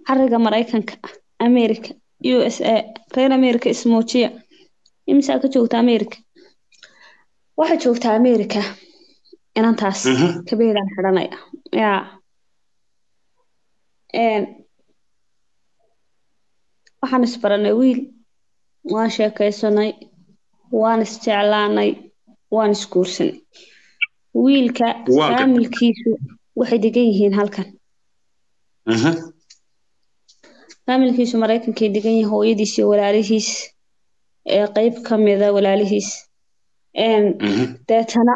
cariga maraykanka america u s a reer america ismoojiya imisaa ka joogta america waxaa joogtaa america inantaas Mhm. kabeedaan xidhanaya yaa Een, waxaan isbaranay wiil waan sheekaysanay waan isjeclaanay waan isguursanay wiilka Waa gartay. faamilkiisu waxay degan yihiin halkan Mhm. faamilkiisu maraykankay degan yihiin hooyadiis iyo walaalihiis ee qeyb ka mida walaalihiis Een, Mhm. deetana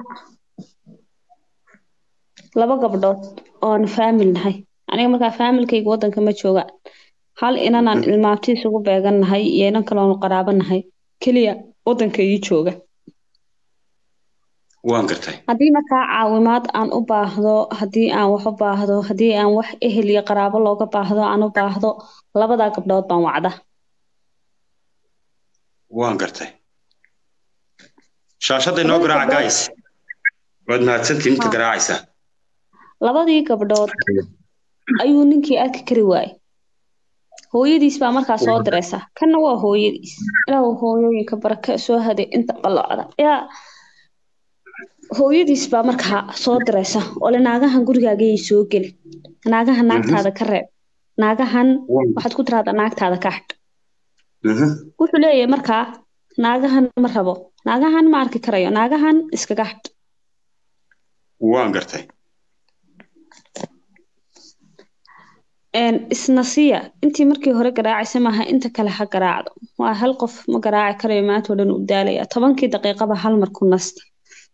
laba gabdhood oon faamil nahay aniga markaa faamilkayga wadanka ma jooga hal inanaan Mhm. ilmaabti isugu beegan nahay iyo inan kaloonu qaraabo nahay keliya wadanka ii jooga waan gartay haddii markaa caawimaad aan u baahdo haddii aan wax u baahdo haddii aan wax ehel iyo qaraabo looga baahdo aan u baahdo labadaa gabdhood baan wacda waan gartay shaashadda inoo Labada garaaca gabdhood- guys waad mahadsantihiin inta Ha. garaacaysa labadii gabdhood ayuu ninkii arki kari waayey hooyadiis baa markaa soo diraysa kanna waa hooyadiis ilaa hooyooyinka baraka soo haday inta qalocda yaa hooyadiis baa markaa soo diraysa ole naagahan gurigaagayay soo geli naagahan naagtaada ka reeb naagahan Waan- waxaad ku tiraahdaa naagtaada ka hadh Mhm. wuxuu leeyahay markaa naagahan ma rabo naagahan ma arki karayo naagahan iskaga hadh waan gartay Een, isna siya intii markii hore garaacaysa maaha inta kale ha garaacdo waa hal qof ma garaaci karayo maanta oo dhan u daalaya tobankii daqiiqaba hal mar ku nasta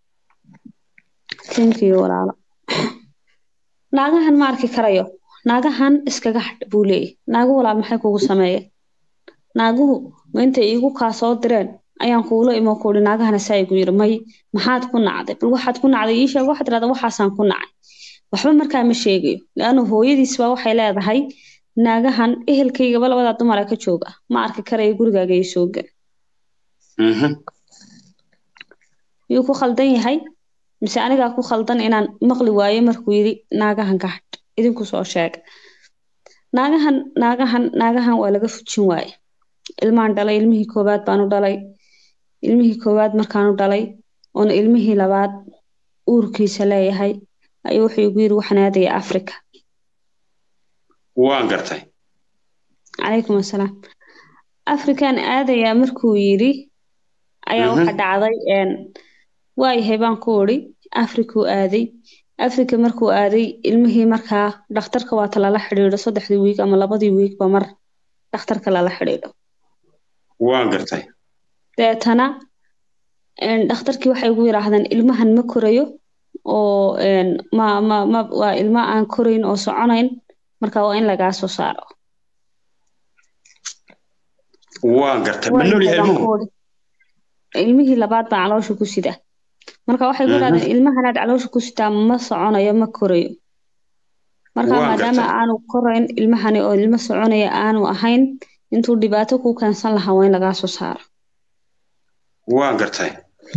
tinkiyo walaalo naagahan ma arki karayo naagahan iskaga hadh buu leeyahy naagu walaal maxay kugu sameeyeen naaguhu ma intay iigu kaa soo direen ayaan kuula imo kuuhi naagahana saa igu yiri may maxaad ku nacday bal waxaad ku nacday ii sheeg waxaad tirahdaa waxaasaan ku nacay waxba markaa ma sheegayo leanna hooyadiis baa waxay leedahay naagahan ehelkaygaba labadaa dumara ka jooga ma arki karayo gurigaaga iyo soo gel Mhm. yuu ku khaldan yahay mise anigaa ku khaldan inaan maqli waayo markuu yidhi naagahan ka hadh idinku soo sheega naagahan naagahan naagahan waa laga fujin waaye ilmaan dhalay ilmihii koowaad baanu dhalay ilmihii koowaad markaanu dhalay oona ilmihii labaad uurkiisa leeyahay ayuu wuxuu igu yidhi waxaan aadaya africa waan gartay calaykum assalaam african aadayaa markuu yidhi ayaa Mhm. waxa dhacday een, waayahay baan ku idhi afrikuu aaday afrika markuu aaday ilmihii markaa dhakhtarka waata lala xidhiidho saddexdii wiig ama labadii wiigba mar dhakhtarka lala xidhiidho waan gartay deetana een, dhakhtarkii waxay igu yidhaahdeen ilmahan ma korayo oo een, ma ma ma waa ilmo aan korayn oo soconayn marka waa in lagaa soo saaro waan gartay ma Waayahay nool yahay baan ilmuhu ku idhi. ilmihii labaad baa caloosha ku sida marka waxay ku Mhm. yidhahdeen ilmahanaad caloosha ku sitaa ma soconayo ma korayo marka Waan maadaama gartay. aanu korayn ilmahani oo ilmo soconaya aanu ahayn intuu dhibaato ku keensan lahaa waa in lagaa soo saaro waan gartay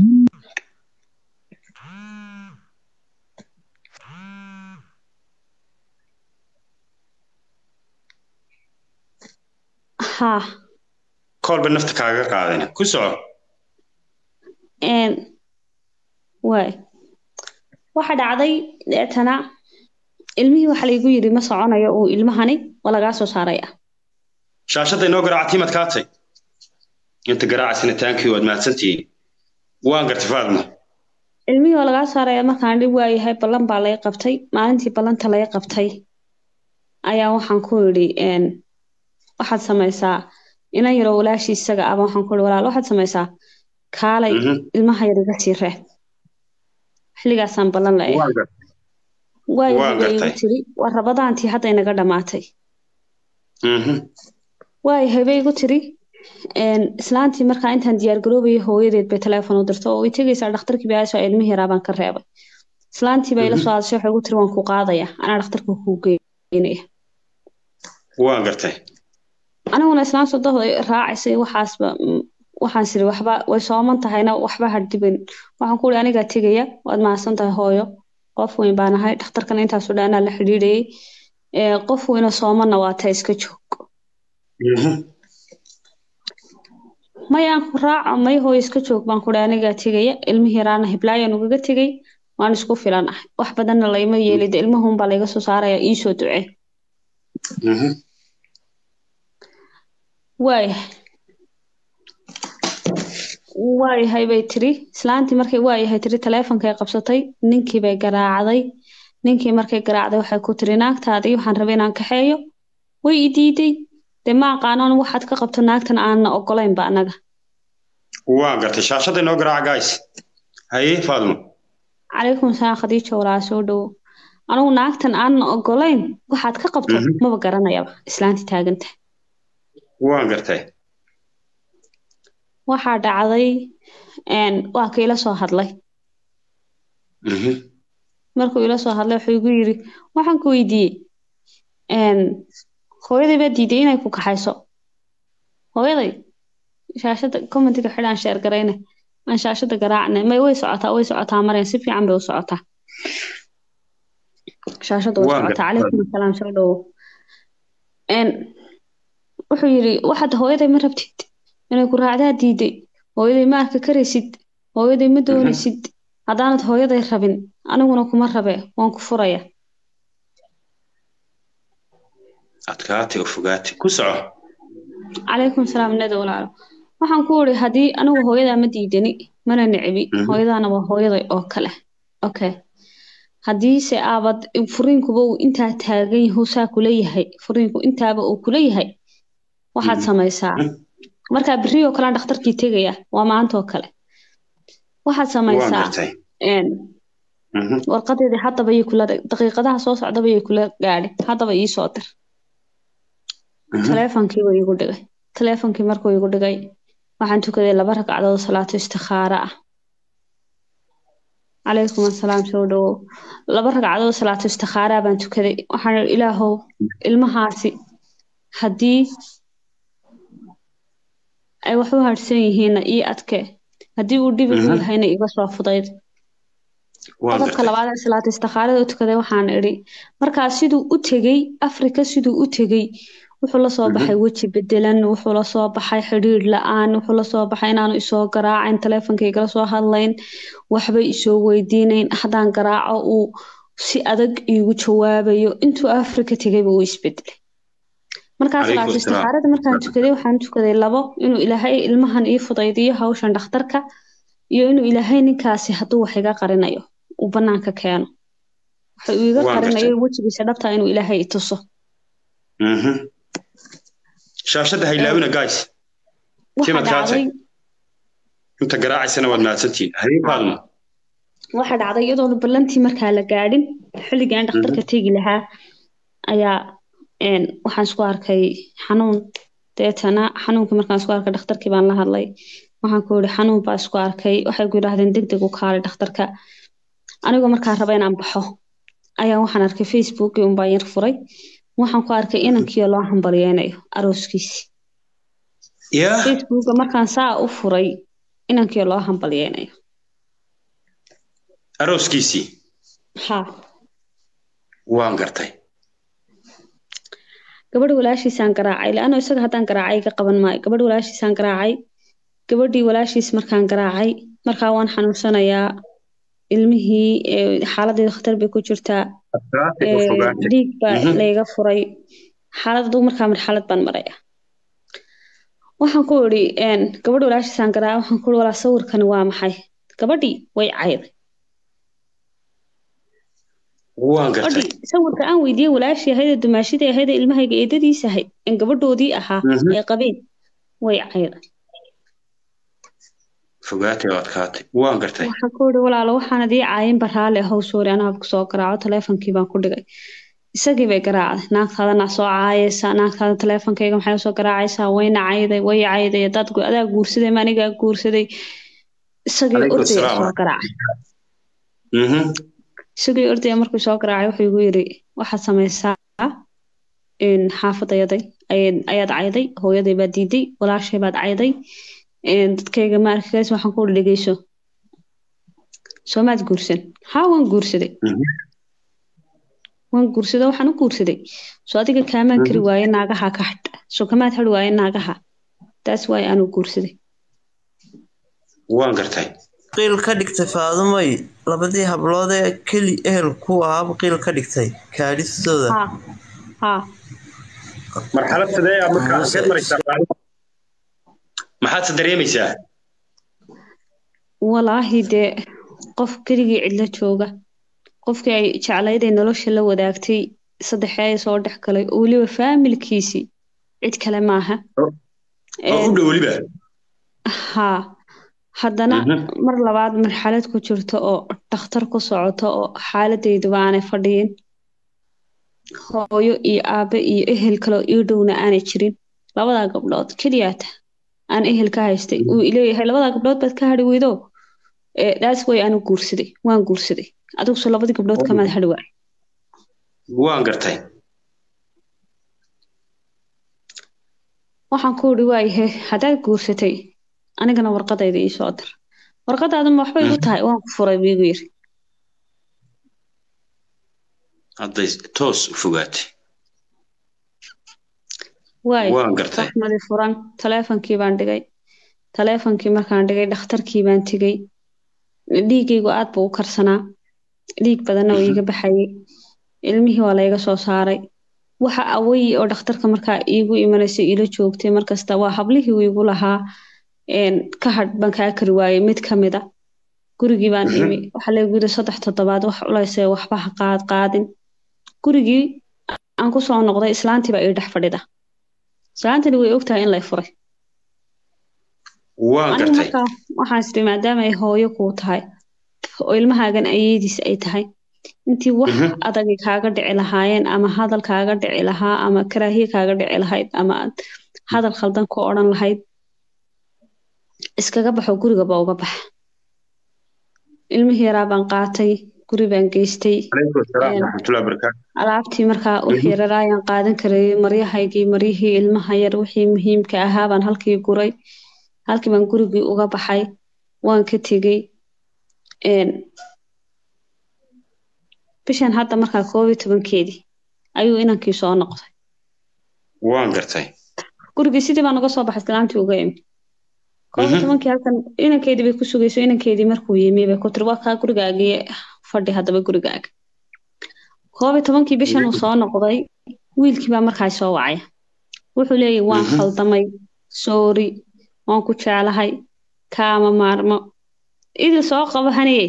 haa koolba nafta kaaga qaadayna ku soco een waay waxa dhacday deetana ilmihii waxa laygu yidhi ma soconayo uu ilmahani waa lagaa soo saaraya shaashadda inoo garaaca tiimad kaatay inta garaacasina taankii waad mahadsantihiin waan gartay faadma ilmihii oo lagaa saaraya markaan dhib waayahay ballan baa laga qabtay maalintii ballanta laga qabtay ayaa waxaan ku idhi een, waxaad samaysaa inan yaroo walaashii isaga aba waxaan ku idhi walaal waxaad samaysaa kaalay Mhm. ilmaha yar iga sii reeb xilligaasaan ballan la waan gartay waayo Waa bay igu gartay. tiri waa rabadaantii hadda inaga dhammaatay Mhm. waayo habay igu tiri een, islaantii markaa intaan diyaargaroobayay hooyadeed bay teleefon u dirto oo way tegaysaa dhakhtarkii baasha ilmihii yaraa baan ka reebay islaantii bay ila Mhm. soo hadashay waxay igu tiri waan ku qaadaya anaa dhakhtarka kuu geynaya waan gartay aniguna islaan sodoh raacaysay waxaasba mm, waxaan siri waxba way sooman tahayna waxba hadhiban waxaan ku uri anigaa tegaya waad mahadsan tahay hooyo qof weyn baan ahay dhakhtarkana intaasoo dhan anaa la xidhiidhayay qof weyna soomana waa ta iska joog mayaan ku raaco may hooy iska joog baan kudhi anigaa tegaya ilmihii yaraana hiblaayan ugaga tegay waan isku filan ah wax badanna layma yeelida ilmahunbaa layga soo saaraya iisoo ducee waayahay waayahay bay tiri islaantii markay waayahay tiri taleefonkay qabsatay ninkii bay garaacday ninkii markay garaacday waxay ku tiri naagtaadii waxaan rabay inaan kaxeeyo way i diiday dee ma aqaanoon waxaad ka qabto naagtan aanna ogolaynba annaga waa gartay shaashada inoo garaaca guys haye faadmo calaykum salaam khadiija walaa soo dhowo anigu naagtan aanna ogolayn waxaad ka qabto maba garanayaba islaantii taaganta waa gartay waxaa dhacday waa ka ila soo hadlay markuu ila soo hadlay wuxuu igu yiri waxaan ku weydiiyey hooyaday baa diiday inay ku kaxayso hooyaday shaashada commentiga xidhaan sheer garayne aan shaashada garaacne may way socotaa way socotaa mareen si fiican bay u socotaa shaashada way socotaa calaykum asalaam soo dhowo wuxuu yiri waxaad hooyaday ma rabtid inay ku raacdaa diiday hooyaday ma arka karaysid hooyaday ma doonaysid haddaanad hooyaday rabin aniguna kuma rabe waan ku furaya adkaati oo fogaati ku soco calaykum salaam nada walaalo waxaan ku iri haddii anigu hooyadaa ma diidani mana nicibi hooyadaana waa hooyaday oo kale okay haddiise aabad furiinkuba uu intaa taagan yahu saa kula yahay furiinku intaaba uu kula yahay waxaad samaysaa markaa berri oo kalean dhakhtarkii tegaya waa maantoo kale waxaad samaysaa warqadeedii haddaba yay kula daqiiqadaha soo socdaba yay kula gaadhi haddaba ii soo dir taleefonkii buu igu dhigay taleefonkii markuu igu dhigay waxaan tukaday laba ragcadood salaato istikhaara ah calaykum asalaam soo dhowow laba ragcadood salaato istikhaara baan tukaday waxaan ilaahow ilmahaasi haddii ay wax u harsan yihiinna ii adke haddii uu dhibi u yahayna iga soo fudayd qodobka labaad ee salaata istikhaarada u tukaday waxaan idhi markaa siduu u tegey afrika siduu u tegey wuxuu lasoo baxay weji bedelan wuxuu lasoo baxay xidhiir la-aan wuxuu lasoo baxay inaanu isoo garaacayn taleefonkaygala soo hadlayn waxbay isoo weydiinayn haddaan garaaco uu si adag iigu jawaabayo intuu afrika tegayba uu isbedelay markaa salaata istikaarada markaan tukaday waxaan tukaday labo inuu ilaahay ilmahan ii fudaydiyo hawshan dhakhtarka iyo inuu ilaahay ninkaasi hadduu wax iga qarinayo uu banaanka keeno waxa uu iga qarinayo wejigiisa dhabtaa inuu ilaahay i tuso shaashada haylaawina guys timad kaatay inta garaacaysana waad mahadsantihiin haye faalmo waxa dhacday iyadoona ballantii markaa la gaadhin xilligii aan dhakhtarka tegi lahaa ayaa waxaan isku arkay xanuun deetana xanuunkii markaan isku arkay dhakhtarkii baan la hadlay waxaan ku yidhi xanuun baa isku arkay waxay ku yidhaahdeen deg deg u kaalay dhakhtarka anigoo markaa raba inaan baxo ayaa waxaan arkay facebookii unbaan yar furay waxaan ku arkay inankiio loo hambalyeynayo arooskiisi facebooka markaan saa u furay inankiio loo hambalyeynayo arooskiisii ha waan gartay gabadh walaashiisaan garaacay laano isaga haddaan garaacay iga qaban maayo gabadh walaashiisaan garaacay gabadhii walaashiis markaan garaacay markaa waan xanuunsanayaa ilmihii xaaladeedu khatar bay ku jirtaa dhiig baa layga furay xaalad aduu markaa marxalad baan maraya waxaan ku idhi gabadh walaashiisaan garaacay waxaan ku ihi walaa sawirkani waa maxay gabadhii way cayday gabadhii sawirka aan weydiiyey walaashii ahayd ee dumaashidii ahayd ee ilmahayga eedadiis ahayd in gabadhoodii ahaa ay qabeen way cayday fogaatay oo adkaatay waan gartay waxaan ku ihi walaalo waxaan adii caayin baraale ahow soori anaa kusoo garaaco taleefonkii baan ku dhigay isagii bay garaacday naagtaadana soo caayaysaa naagtaada taleefonkayga maxay usoo garaacaysaa wayna cayday way cayday dad adaa guursaday ma anigaa guursaday isagii ordaya soo garaacay isagii ordaya markuu soo garaacay wuxuu igu yiri waxaad samaysaa xaafadayaday ayaad cayday hooyaday baad diiday walaashay baad cayday dadkayga ma arkigays waxaan ku dhegeyso soomaad guursan haa waan guursaday waan guursaday waxaan u guursaday soo adiga kaamaan kari waaye naagaha ka hadh soo kamaad hadh waaye naagaha taas waaye aanu guursaday waan gartay qiil ka dhigtay faadumay labadii hablood ee keli ehel ku ahaaba qiil ka dhigtay kaadhistooda haa haa marxalad sidee aad markaa halkeed maraysaa maxaadse dareemaysaa walaahi dee qof keligii cidlo jooga qofkii ay jeclayd ee nolosha la wadaagtay saddexee soo dhex galay oo weliba faamilkiisii cid kale maaha oo u dhow weliba haa haddana Mhm. mar labaad marxalad ku jirto oo dhakhtar ku socoto oo xaaladayduba aanay fadhiyin hooyo iyo aabe iyo ehel kale oo ii dhowna aanay jirin labadaa gabdhood keliyaata aan ehel ka haystay uu ileeyahay labadaa gabdhood baad ka hadhi weydo ee daas way aanu guursaday waan guursaday adiguse labadii gabdhood kamaad hadhi waay waan gartay waxaan ku idhi waayahe haddaad guursatay anigana warqadayda ii soo dir warqadaaduma waxba igu tahay waan ku furay buu igu yiri hadday toos u fogaatay waay waan gartay raxmadi furan taleefonkii baan dhigay taleefonkii markaan dhigay dhakhtarkii baan tegey dhiiggaygu aad buu u karsanaa dhiig badanna waa iiga baxayay ilmihii waa layga soo saaray waxa away oo dhakhtarka markaa iigu imanaysay ila joogtay markasta waa hablihii uu igu lahaa een, ka hadh baan kaa kari waayey mid ka mid a gurigii baan imi waxaa laygu yidhi saddex toddobaad wax culaysee waxba ha qaad qaadin gurigii aan ku soo noqday islaantii baa ii dhex fadhida islaantani way ogtahay in lay furay waan anigu gartay markaa waxaan isiri maadaama ay hooyo kuu tahay oo ilmahaagan ayeediis ay tahay intii wax Mhm. adagi kaaga dhici lahaayeen ama hadal kaaga dhici lahaa ama karaahiye kaaga dhici lahayd ama aad hadal khaldan ku odhan lahayd iskaga baxo gurigaba uga bax ilmihii yaraa baan qaatay guri baan geystay calaykum asalaam Een, waraxmatullahi wabarakaatu alaabtii markaa u Mhm. yarar ayaan qaadan karayay maryahaygii maryihii ilmaha yar wixii muhiimka ahaa baan halkii guray halkii baan gurigii uga baxay waan ka tegey Een, bishan hadda markaa koob iyo tobankeedii ayuu inankii soo noqday waan gartay gurigii sidii baan uga soo baxay islaantii uga imi koob iyo Mhm. tobankii halkan inankeedii bay ku sugayso inankeedii markuu yimi bay ku tiri waa kaa gurigaagii fadhi haddaba gurigaaga koob iyo tobankii bishan uu soo noqday wiilkii baa markaa soo wacaya wuxuu leeyahay waan Mhm. khaldamay soori waan ku jeclahay kaama maarmo idil soo qabo haniye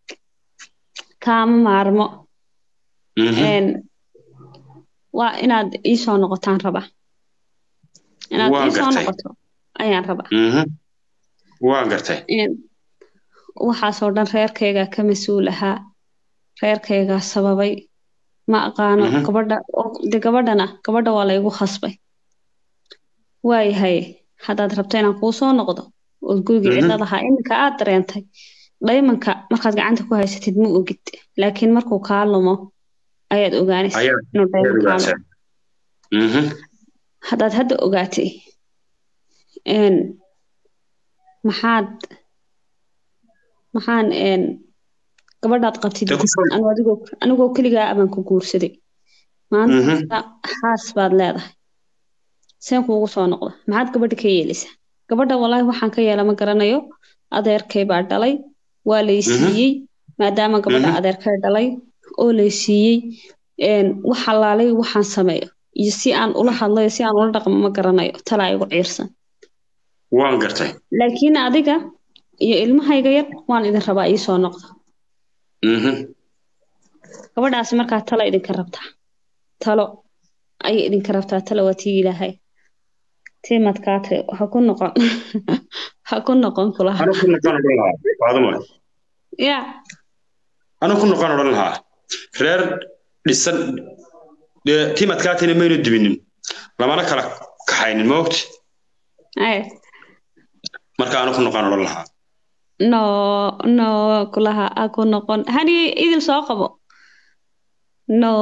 kaama maarmo Mhm. Een, waa inaad ii soo noqotaan raba inaad Waan ii soo gartay. noqoto ayaan raba Mhm. waan gartay Een, waxaasoo dhan reerkaygaa ka mas-uul ahaa reerkaygaa sababay ma aqaano Mhm. gabadha oo- de gabadhana gabadha waa laygu khasbay waayahay haddaad rabto inaan kuu soo noqdo ood gurigii Mhm. cidlad ahaa iminka aad dareentay dhaymanka markaad gacanta ku haysatid ma ogid laakiin markuu kaa lumo ayaad ogaanaysa Ayaad- inuu dhayman kaa lumo ogaataa Mhm. haddaad hadda ogaatay een maxaad maxaan een gabadhaad qabtid Dee ku soo- anu adigoo anigoo keligaa abaan ku guursaday maanta Mhm. xaas baad leedahay seen kuugu soo noqda maxaad gabadha ka yeelaysaa gabadha walaahi waxaan ka yeela ma garanayo adeerkay baa dhalay waa lay Mhm. siiyey maadaama gabadha Mhm. adeerkay dhalay oo lay siiyey een wax halaalay waxaan sameeyo iyo si aan ula hadlayo si aan ula dhaqmo ma garanayo talaa igu ciirsan waan gartay laakiin adiga iyo ilmahayga yar waan idin rabaa ii soo noqda Mhm. gabadhaasi markaa talo idinka rabtaa talo ayay idinka rabtaa talo waa tii ilaahay tii madkaate ha ku noqon ha ku noqon kulaha anu ku noqon odhan lahaa faaduma ya anu ku noqon odhan lahaa reer dhisan dee timadkaatina maynu dibinin lamana kala kaxaynin ma ogti ay marka anu ku noqon odhan lahaa no no kulaha ha ku noqon hani idil soo qabo no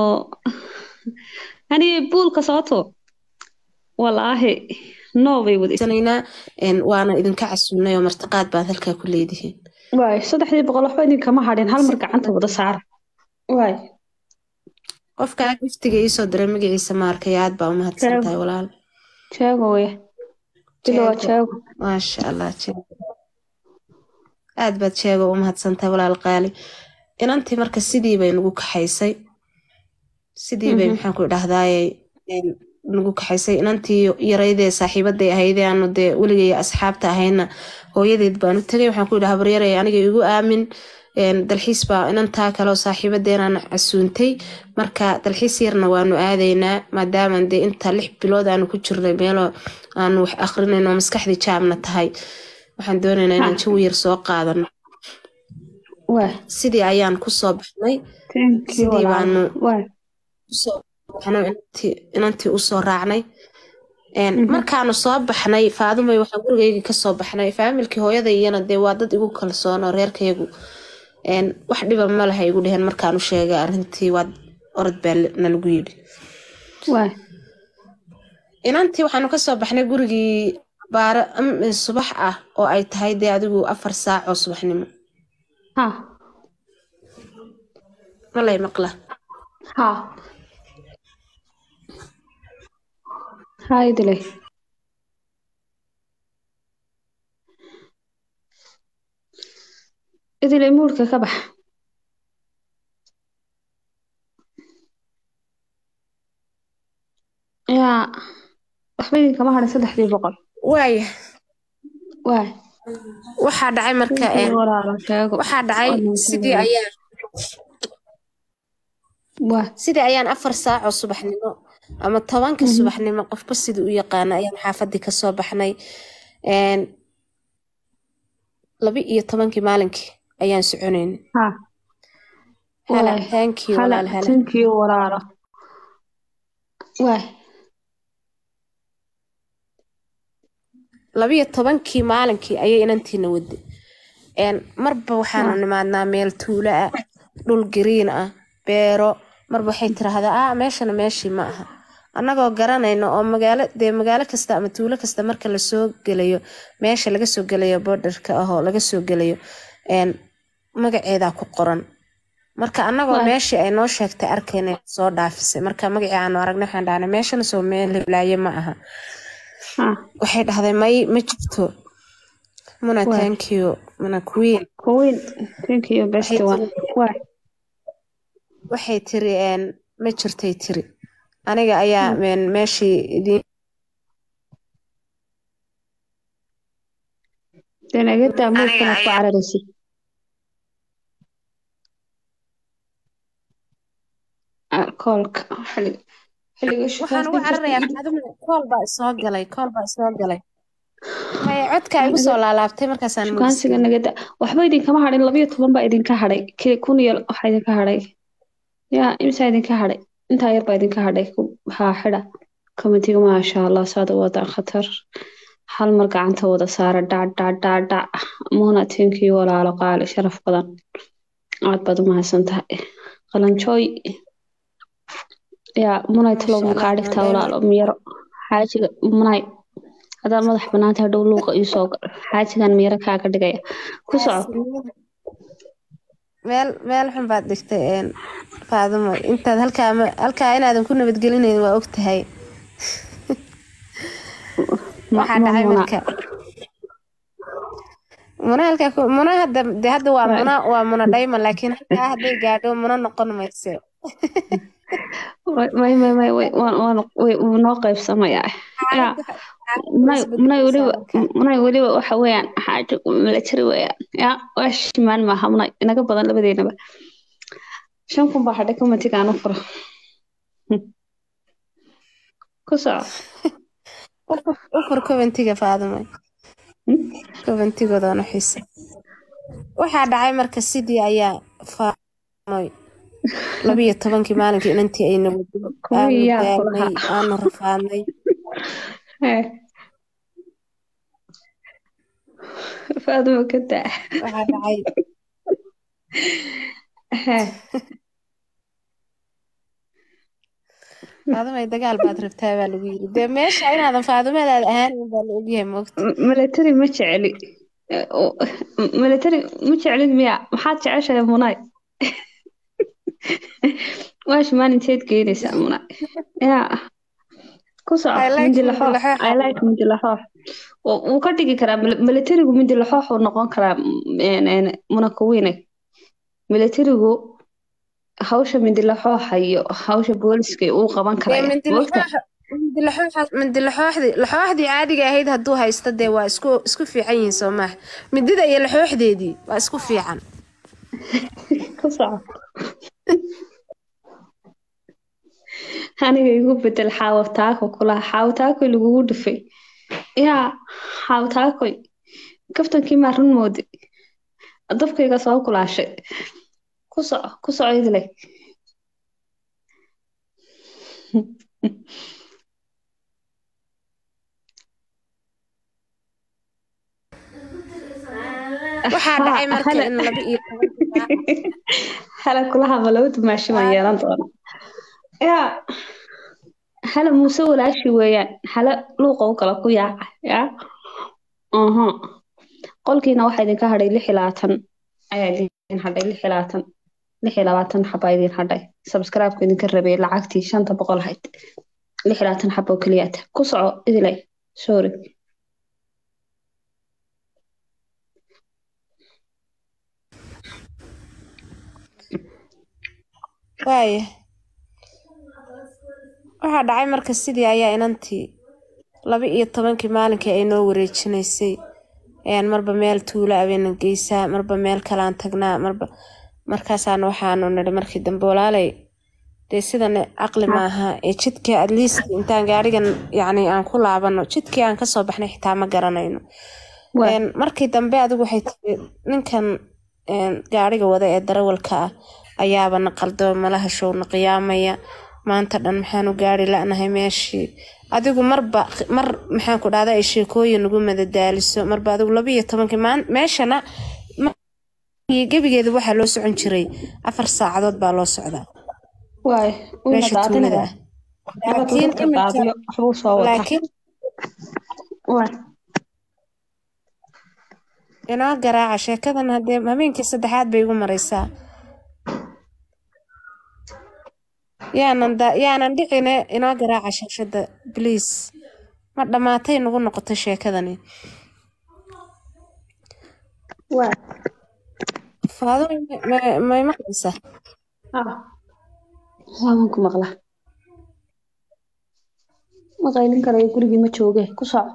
hani buulka soo tuur walaahi no bay wada sanaynaa een, waana idinka casuunay oo martiqaad baad halkaa ku leedihiin waay saddexdii boqol waxba idinkama hadhin hal mar gacanta wada saara waay qofkaa giftiga iisoo diray magaciisa maarkay aad baa u mahadsan Sheego. tahay walaal jeego weye bilo waa jeego maasha allah jeego aad baad jeego u mahadsan tahay walaal qaali inantii marka sidii bay nagu kaxaysay sidii bay Mhm. maxaan ku idhahdaaye een, nagu kaxaysay inantii yaraydee saaxiibaday ahaydee aanu dee weligay asxaabta ahayna hooyadeed baanu tegay waxaan ku idhi habaryarey aniga igu aamin een, dalxiis baa inantaa kaleo saaxiibadeenaan casuuntay marka dalxiis yarna waanu aadaynaa maadaaman dee inta lix bilood aanu ku jirnay meeloo aanu wax akrinayno maskaxdii jaamna tahay waxaan doonaynaa inaan Ah. jawi yar soo qaadano waa sidii ayaan kusoo baxnay thank you Sidii walaal baanu- waa usoo baxnay inantii inantii usoo raacnay Een, Mhm. markaanu soo baxnay faadumay waxaan gurigayga kasoo baxnay faamilkii hooyada iyana dee waa dad igu kalsoon oo reerkayagu Een, wax dhiba ma laha igu dheheen markaanu sheegay arrintii waa orod baa nalagu yidhi waa inantii waxaanu kasoo baxnay gurigii baara am- subax ah oo ay tahay dee adigu afar saac oo subaxnimo ha malay maqla ha ha idilay idilay muurka ka bax yaa waxba idinkama hadhin saddexdii boqol waaya waa waxaa dhacay marka een, walaalo sheego waxaa dhacay sidii ayaan waa sidii ayaan afar saac oo subaxnimo ama tobanka Mhm. subaxnimo qofba sidii u yaqaana ayaan xaafadii kasoo baxnay Een, laba iyo tobankii maalinkii ayaan soconayn ha hala Waay. thank you hala walaal hala thank you walaalo waa laba iyo tobankii maalinkii ayay inantiina waday Een, marba waxaanu Ah. nimaadnaa meel tuulo ah dhul gariin ah beero marba waxay tiraahdaa ah meeshana meeshii ma aha annagoo garanayno oo magaalo dee magaalo kasta ama tuulo kasta marka lasoo gelayo meesha laga soo gelayo borderka ah oo laga soo gelayo een, magaceedaa ku qoran marka annagoo Waay. meeshii ay noo sheegtay arkayna soo dhaafisay marka magacii aanu aragnay waxaan dhahnay meeshana soo meel hiblaaye ma aha ha waxay dhahday may ma jirto muna Waay. thank you muna queen Queen, thank you, best Waxay one. Waa, waxay tiri een, ma jirtay tiri aniga ayaa een, meeshii idiin dee naga daa muurkana ku cararaysid. Ah, koolka xilliga xilliga waxaan ugu cararayaa faaduma kool baa isoo galay kool baa isoo galay maya codka igu soo laalaabtay markaasaan shukaansiga moodsiiyey. naga daa waxba idinkama hadhin labayo toban baa idinka hadhay kii kun iyo waxaa idinka hadhay yaa imsaa idinka hadhay intaa yar baa idinka hadhay ku- haa xidha komitiga maasha allah saada wadaan khatar hal mar gacanta wada saara dhac dhac dhac dhac muuna tinkii walaalo qaali sharaf badan aad baad u mahadsan tahay qalanjooy yaa munay talow Masha makaa Allah, dhigtaa maadaama- walaalo miyaro xaajiga munay haddaad madax banaanta hadhow luuqa ii soo gal xaajigan miyaro kaaga dhigaya ku soco meel meel xun baad dhigtay een, faadumo intaad halkaa ma- halkaa inaadan ku nabadgelinayn waa ogtahay Ma- waxaa ma dhacay muna. marka muna halkaa ku- muna hadda de hadda waa Right. muna waa muna dhayma laakiin halkaa hadday gaadho muna noqon mayso Way- may may may way waan waan way wuu noo qaybsamayaa yaa munay munay weliba munay weliba waxa weeyaan xaajo milatari weeyaan yaa waa shimaan maaha munay inaga badan labadeennaba shan kun baa hadhay komitiga aan u furo ku soco ufur coventiga faadumay Hmm? coventigoodana xiisa waxaa dhacay marka sidii ayaa faadumay labiyo tobankii maalinkii inantii ayna wadin Kuwii aanu yaa ku daalnay lahaa. aanu rafaadnay Hee. Faaduma ka daa waxaa dhacay Hee. faadumay dagaal baad rabtaa baa lagu yiri dee meesha inaadan faadumadaada ahaanin baa la ogyahay moogta M- milatari ma jecli Eh, oo- m- milatari ma jeclid miya maxaad jeceshahay munay waashi maalinteed geynaysaa muna yaa ku soco I like mindi mindi laxoox laxoox. i like mindi laxoox Wuu- wuu ka dhigi karaa mil- militarigu mindi laxoox uu noqon karaa mm, een, munakuwiine militarigu hawsha mindi laxooxa iyo hawsha booliska uu qaban Dee karaya mindi Booliska- laxooxa- mindi laxooxa- mindi laxooxdii laxooxdii caadiga ahayd hadduu haysto dee waa isku isku fiican yihiin soo maaha midida iyo laxooxdeedii waa isku fiican ku soco aniga igu bedel xaawataako kulaha xaawataakoy lagugu dhufay yaa xaawataakoy kaftankii maa run moodi dabkayga soo kulaashay ku soco ku soco idile waxaa dhacay marka Hala- in laba iyo toban hala kulaha ma laba dumaashi ma yeelan doona yaa hala muuse walaashi weeyaan hala luuqa u kala ku yaaca yaa aha qolkiina waxaa idinka hadhay lix iyo labaatan ayaa idin hadhay lix iyo labaatan lix iyo labaatan xabaa idin hadhay sabscribe-ku idinka rabay lacagtii shanta boqol ahayd lix iyo labaatan xabo oo keliyaata ku soco idilay sorry waaya waxaa dhacay marka sidii ayaa inantii laba iyo tobankii maalinkii ay noo wareejinaysay ayaan marba meel tuulo abeena geysaa marba meel kalaan tagnaa marba markaasaana waxaanu nidhi markii dambe walaalay dee sidan caqli maaha ee jidkii at least intaan gaarigan yacni aan ku laabano jidkii aan kasoo baxnay xitaa ma garanayno Waa. Een, markii dambe adigu waxay tiri ninkan een, gaariga wada ee darawalka ah ayaaba na qaldo malaha showna qiyaamaya maanta dhan maxaanu gaari la'nahay meeshii adigu marba mar maxaan ku dhahda ay sheekooyin ugu madadaaliso marba adigu laba iyo tobankii maan meeshana ma- gebigeeda waxaa loo socon jiray afar saacadood baa loo socdaa waay meesha tuulada ah laakiin imika waxbuu soo wataa laakiin waay inoo garaaca sheekadan haddee habeenkii saddexaad bay igu maraysaa yaanan da yaanan dhicine inoo garaaca shaashada bliis ma dhammaatay nagu noqoto sheekadani waay faado ma- may maqlaysaa ah waawan ku maqla ma qaylin karayo gurigii ma jooge ku soco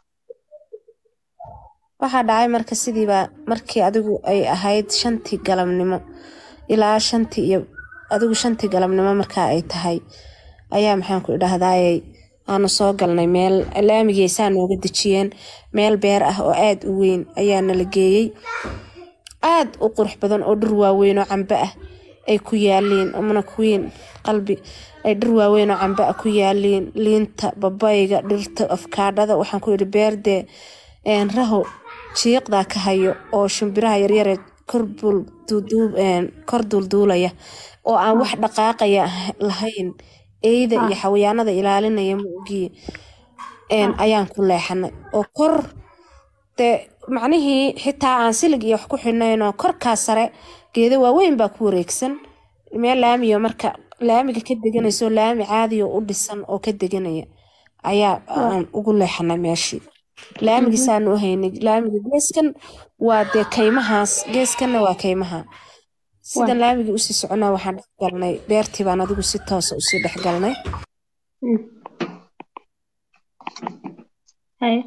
waxaa dhacay marka sidiiba markii adigu ay ahayd shantii galabnimo ilaa shantii iyo adigu shantii galabnimo markaa ay tahay ayaa maxaan ku idhahdaayey aanu soo galnay meel laamigeysaa nooga dejiyeen meel beer ah oo aad u weyn ayaa nala geeyey aad u qurux badan oo dhir waaweyn oo cambe ah ay ku yaaliin amana kuwiin qalbi ay dhir waaweyn oo cambe ah ku yaaliin liinta babayga dhirta afkaadhada waxaan ku yidhi beerdee een, raho jiiqdaa ka hayo oo shimbiraha yaryare kor bul- duuduub- een, kor duulduulaya oo aan wax dhaqaaqaya ah- lahayn eyda iyo xawayaanada ilaalinaya maogii een, ayaan ku leexanay oo kor dee macnihii xitaa aan silig iyo wax ku xidhnayn oo korkaa sare geeda waaweyn baa ku wareegsan meel laamiyo marka laamiga ka deganayso laami caadiyo u dhisan oo ka deganaya ayaa aan ugu leexanay meeshii laamigiisaanu u haynay laamiga geeskan waa dee kaymahaas geeskanna waa kaymaha sidan laamigii usii soconaa waxaan dhex galnay beertii baan adigu si toosa usii dhex galnay haye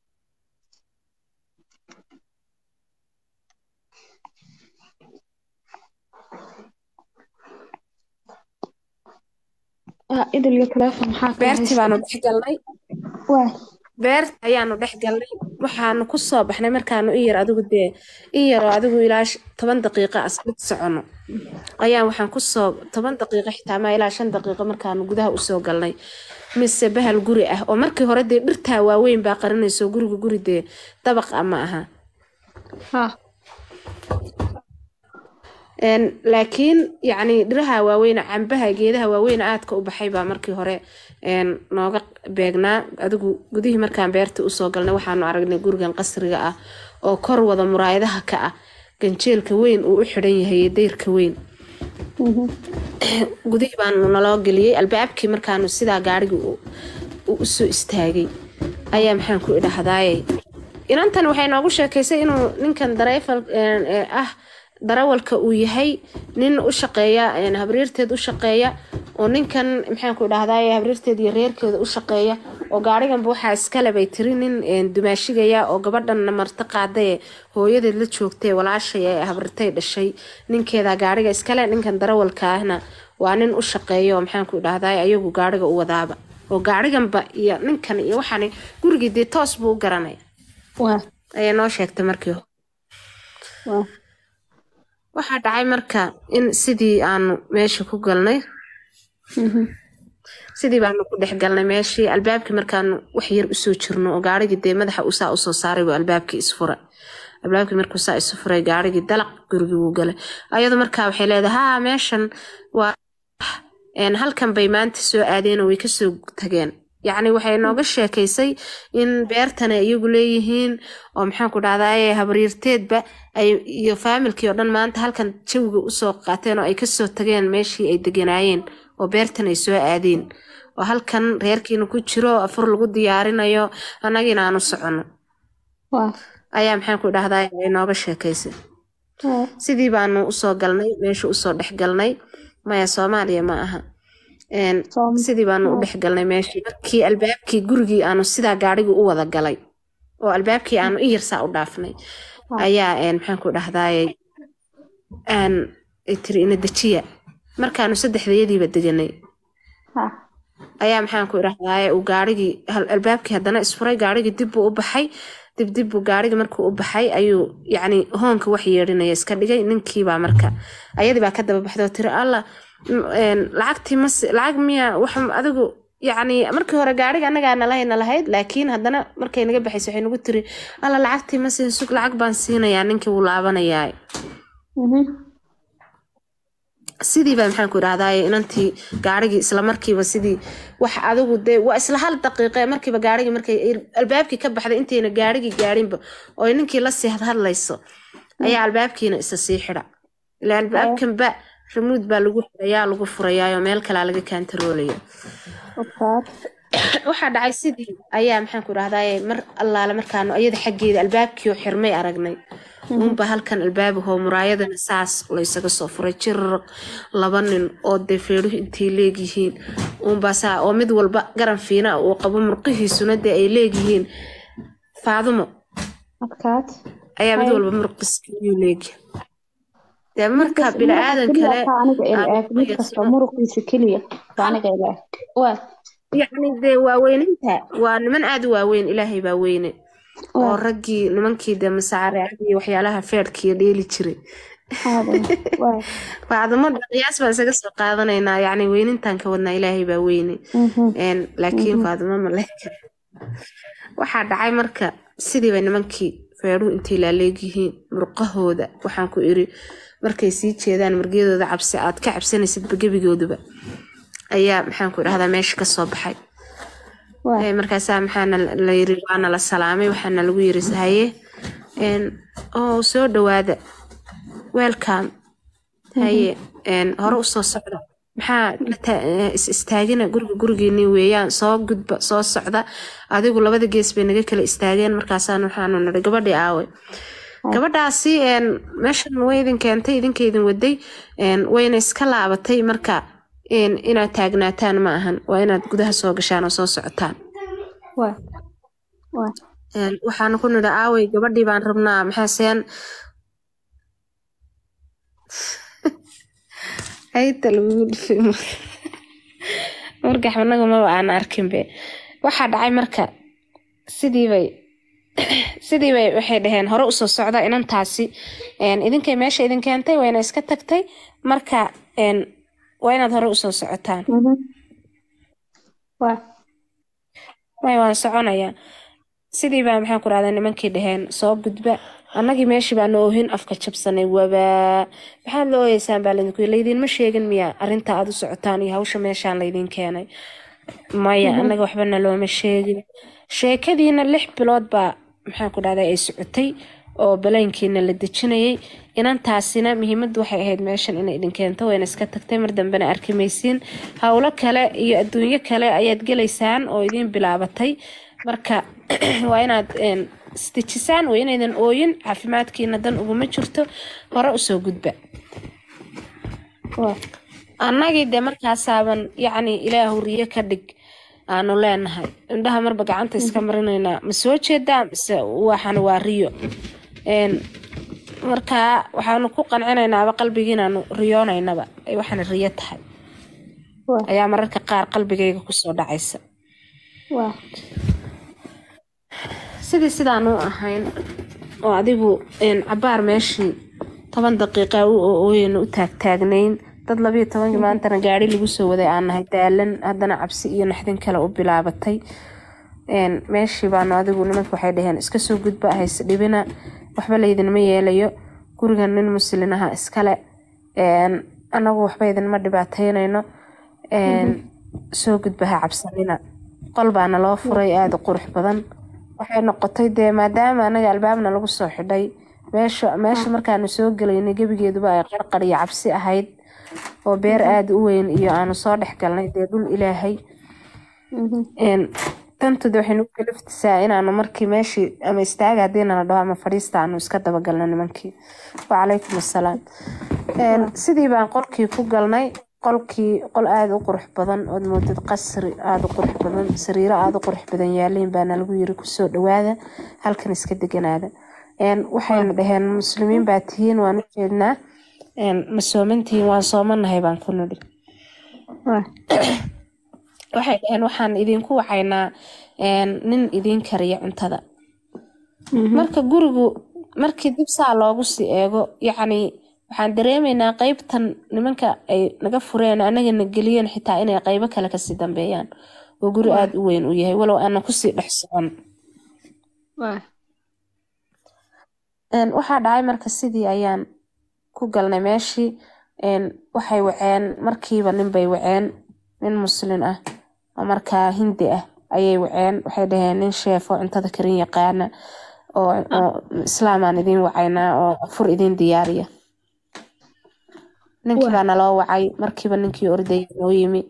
ah idil iyo teleefon maxaa kala beertii haysta? baanu dhex galnay waay beerta ayaanu dhex galnay waxaanu ku soo baxnay markaanu i yar adigu dee i yaroo adigu ilaa sh- toban daqiiqa asbid socono ayaan waxaan kusoo toban daqiiqo xitaa ma ilaa shan daqiiqo markaanu gudaha usoo galnay mise bahal guri ah oo markii hore dee dhirtaa waaweyn baa qarinayso guriga guri dee dabaq ah ma aha ha Een, laakiin yacni dhiraha waaweyn cambaha geedaha waaweyn aadka u baxay baa markii hore een, nooga beegnaa adigu gudihii markaan beerta usoo galnay waxaanu aragnay gurigan qasriga ah oo kor wada muraayadaha ka ah ganjeelka weyn uu u xidhan yahay iyo dayrka weyn gudihii baanu naloo geliyey albaabkii markaanu sidaa gaarigii u u soo istaagay ayaa maxaan ku idhahdaaye inantan waxay noogu sheekaysay inuu ninkan dareefal ah darawalka uu yahay nin u shaqeeya habriirteed u shaqeeya oo ninkan maxaan ku idhahdaye habriirteed iyo reerkeeda u shaqeeya oo gaariganba waxaa iskale bay tiri nin dumaashigaya oo gabadhanna marti qaadaye hooyadeed la joogtay walaashay ee habrirtay dhashay ninkeeda gaariga iskale ninkan darawalka ahna waa nin u shaqeeya oo maxaan ku idhahdaye ayagu gaariga u wadaaba oo gaariganba iyo ninkan iyo waxaan gurigii dee toos buu u garanaya waa ayay noo sheegtay markii hore waa waxaa dhacay marka in sidii aanu meesha ku galnay sidii baanu ku dhex galnay meeshii albaabkii markaanu wax yar usoo jirno oo gaarigii dee madaxa usaa usoo saaray buu albaabkii isfuray albaabkii markuu saa isu furay gaarigii dalaq gurigii wuu galay ayadu markaa waxay leedahay haa meeshan waa een, halkan bay maanta soo aadeen oo way kasoo tageen yacni waxay nooga sheekaysay in beertana iyagu leeyihiin oo maxaan ku dhahdaye habriirteedba ay iyo faamilkii oo dhan maanta halkan jawiga usoo qaateen oo ay kasoo tageen meeshii ay deganaayeen oo beertan ay soo aadeen oo halkan reerkiina ku jiro oo afur lagu diyaarinayo annagiina aanu socono waa ayaa maxaan ku dhahdaye ay nooga sheekaysay waa sidii baanu usoo galnay meesha usoo dhex galnay maya soomaaliya ma aha Een, Soom- sidii baanu u dhex galnay meeshii markii albaabkii gurigii aanu sidaa gaarigii u wada galay oo albaabkii aanu i yarsaa u dhaafnay ayaa een, maxaan ku dhahdaye aan ay tiri ina dejiya markaanu saddexdayadiiba deganay ha ayaa maxaan ku idhahdaye uu gaarigii hal- albaabkii haddana isfuray gaarigii dib buu u baxay dib dib buu gaarigii markuu u baxay ayuu yacni hoonka wax yeedhinaya iska dhigay ninkiibaa marka ayadii baa ka daba baxday oo tiri alla m- een, lacagtii mas lacag miya wax adigu yacni markii hore gaariga annagaa nalahayna lahayd laakiin haddana markay naga baxaysa waxay nagu tiri alla lacagtii ma siin sug lacag baan siinayaa ninkii wuu laabanayaa mhm sidii baa maxaan ku idhahdaye inantii gaarigii isla markiiba sidii wax adigu dee waa isla hal daqiiqe markiiba gaarigii markay albaabkii ka baxday intayna gaarigii gaarinba oo ay ninkii la sii hadlayso ayaa albaabkiina isa sii xidha ila albaabkanba ramuud baa lagu xirayaa lagu furayaayoo meel kalaa laga kaantaroolaya okaad waxaa dhacay sidii ayaa maxaan ku idhahdaye mar allaale markaanu ayada xaggeeda albaabkii oo xirmay aragnay uunba halkan albaabahoo muraayadana saas laysaga soo furay jirar laba nin oo dee feedhuhu intay leegyihiin uunbaa saa oo mid walba garan fiina ah uu qabo murqihiisuna dee ay leegyihiin faadumo adkaad ayaa mid walba murqiskiyuu leegyahay dee marka bini-aadan kale aniga ila aan eeg mid kasta muruqiisa keliya waa aniga ila eeg waa yacni dee waaweyninta waa niman aada u waaweyn ilaahay baa weyne oo waa raggii nimankii dee masaareecadii iyo waxyaalaha feedhkiiyo dheeli jiray aadan waa faadamo qiyaas baan isaga soo qaadanaynaa yacni weynintaan ka wadnaa ilaahay baa weyne mhm Een, laakiin faadimo ma leh waxaa dhacay marka sidii bay nimankii feedhuhu intay laaleegyihiin murqahooda waxaan ku iri markay sii jeedaan murgyadooda cabsi aad ka cabsanaysidba gebigooduba ayaa maxaan ku idhahdaa meesha ka soo baxay waa Ee, markaasaa maxaana la yiri waana la salaamay waxaana lagu yiri haye een, oo soo dhawaada welcome haye een, hore usoo socda maxaa la ta- eh, is istaagina guriga gurigeeni weeyaan soo gudba soo socda adigu labada gees bay naga kala istaageen markaasaan waxaanu nidhi gabadhii aaway gabadhaasi een, meeshan way idin keentay idinka idin waday een, wayna iska laabatay marka een, inaad taagnaataan ma ahan waa inaad gudaha soo gashaan oo soo socotaan waa waa Een, waxaanu ku nidhi aaway gabadhii baan rabnaa maxaaseen hayta lagugu dhifay margax anagu maba aan arkinbe waxaa dhacay marka sidiibay sidiibay waxay dhaheen hore usoo socda inantaasi een, idinkay meesha idin keentay wayna iska tagtay marka een, waa inaad hore usoo socotaan mhm waa way waan soconayaa sidii baa maxaan ku rahdaa nimankii dhaheen soo gudba annagii meeshii baanu oohin afka jabsanay wabaa maxaad la ooyeysaan baa laydinku yiri laydiinma sheegin miya arrinta aad u socotaan iyo hawsha meeshaan laydin keenay maya annaga waxbana looma sheegin sheekadiina lix bilood baa maxaan ku dhahdaa ay socotay oo balaynkiina la dejinayay inantaasina muhiimaddu waxay ahayd meeshan inay idin keento wayna iska tagtay mar dambena arki maysiin howlo kale iyo adduunyo kale ayaad gelaysaan oo idiin bilaabatay marka waa inaad een, isdejisaan waa inaydan ooyin caafimaadkiina dan uguma jirto hore usoo gudba waa annagii dee markaasaaban yacni ilaahu riyo ka dhig aanu leenahay indhaha marba gacanta iska marinaynaa ma soo jeedaa mise waxan waa riyo Een, markaa waxaanu ku qancinaynaba qalbigii inaanu riyoonaynaba ay waxaan riyo tahay waa ayaa mararka qaar qalbigayga kusoo dhacaysa waa sidii sidaanu ahayn oo adigu een, cabaar meeshii toban daqiiqa u ooyeyna u taagtaagnayn dad labiyo tobankii maantana gaari lagu soo waday aan nahay daalan haddana cabsi iyo naxdin kale u bilaabatay Een, meeshii baanu adigu nimanka waxay dhaheen iska soo gudba hayse dhibina waxba laydinma yeelayo gurigan nin muslin aha iskale Een, anagu waxba idinma dhibaateynayno Een, soo gudba ha cabsanina qol baana loo furay aada u qurux badan waxay noqotay dee maadaama anaga albaabna lagu soo xidhay meesha meesha markaanu soo gelaynay gebigeeduba ay qarqar iyo cabsi ahayd oo beer aada u weyn iyo aanu soo dhex galnay dee dhul ilaahay Een, tantu de waxay nagu kaliftisaa inaanu markii meeshii ama istaaga haddii nala dhaho ama fadhiista aanu iska dabagalno nimankii wacalaykum assalaam Een, sidii baan qolkii ku galnay qolkii qol aada u qurux badan ood moodid qasri aada u qurux badan sariiro aada u qurux badan yaaliin baana lagu yiri kusoo dhawaada halkan iska deganaada Een, waxayna dhaheen muslimiin baa tihiin waan u jeednaa Een, ma soomantihiin waan soomanahay baan ku nidhi waa waxay dhaheen waxaan idinku wacaynaa een, nin idiin kariya cuntada marka gurigu markii dib saa loogu sii eego yacni waxaan dareemaynaa qeybtan nimanka ay naga fureen anagana geliyeen xitaa inay qeybo kale kasii dambeeyaan oo guri aada u weyn u yahay walow aanan kusii dhex socon waa Een, waxaa dhacay marka sidii ayaan ku galnay meeshii Een, waxay waceen markiiba nin bay waceen nin muslin ah oo markaa hindi ah ayay waceen waxay dhaheen nin sheef oo cuntada karin yaqaana oo oo islaamaan idiin wacaynaa oo fur idiin diyaariya ninkii baa naloo wacay markiiba ninkii ordaya noo yimi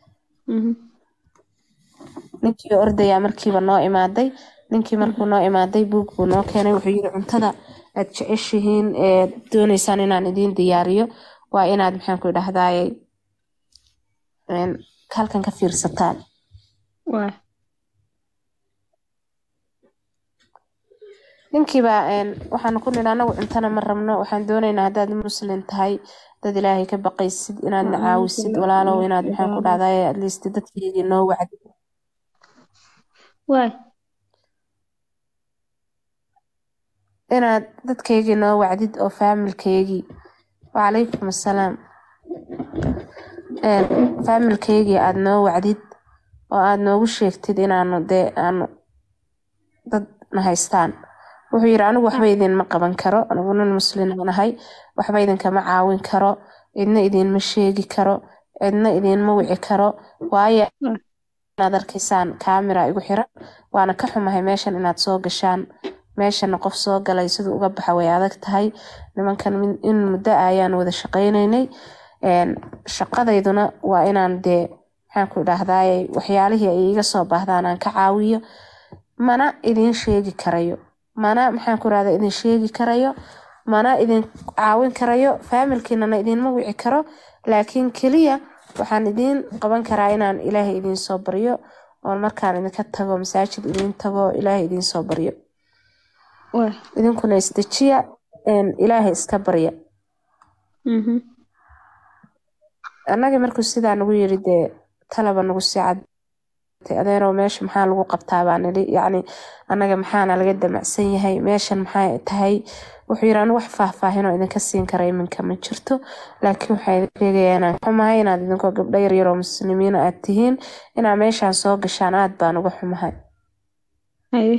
ninkii ordaya markiiba noo imaaday ninkii markuu noo imaaday buug buu noo keenay wuxuu yiri cuntada aad jeceshihiin ee dooneysaan inaan idiin diyaariyo waa inaad maxaan ku idhahdaayey een, halkan ka fiirsataan waa ninkiibaa een, waxaanu ku nidhi anagu cuntana ma rabno waxaan doonaynaa haddaad muslim tahay dad ilaahay ka baqaysid inaadna caawisid walaalow inaad maxaan ku dhahdaay at least dadkeygii noo wacdi waa inaad dadkaygii noo wacdid oo faamilkaygii wacalaykum assalaam Een, faamilkaygii aad noo wacdid oo aad noogu sheegtid inaanu dee aanu dad na haystaan wuxuu yidhi anigu waxba idinma qaban karo anigu nin muslimaan ahay waxba idinkama caawin karo cidna idinma sheegi karo cidna idinma wici karo waayo inaad arkaysaan kaamira igu xiran waana ka xumahay meeshan inaad soo gashaan meeshana qof soo galay siduu uga baxa way adag tahay nimankan min- in muddo ah ayaan wada shaqaynaynay Een, shaqadayduna waa inaan dee maxaan ku idhaahdaay waxyaalihii ay iga soo baahdaan aan ka caawiyo mana idin sheegi karayo mana maxaan ku irahdaa idin sheegi karayo mana idin caawin karayo faamilkiinana idinma wici karo laakiin keliya waxaan idiin qaban karaa inaan ilaahay idiin soo baryo oon markaan idinka tago masaajid idiin tago ilaahay idiin soo baryo waa idinkuna isdejiya een, ilaahay iska barya mhm annagii markuu sidaa nagu yiri dee talaba nagu sii cadtay adeerow meesha maxaa lagu qabtaa baa nidhi yacni annaga maxaana laga damacsan yahay meeshan maxay tahay wuxuu yidhi anigu wax faahfaahinoo idinka siin kara iminka ma jirto laakiin waxaa idin sheegayaa inaan xumahay inaad idinkoo gabdho yaryaroo muslimiina aad tihiin inaad meeshaan soo gashaan aad baan uga xumahay haye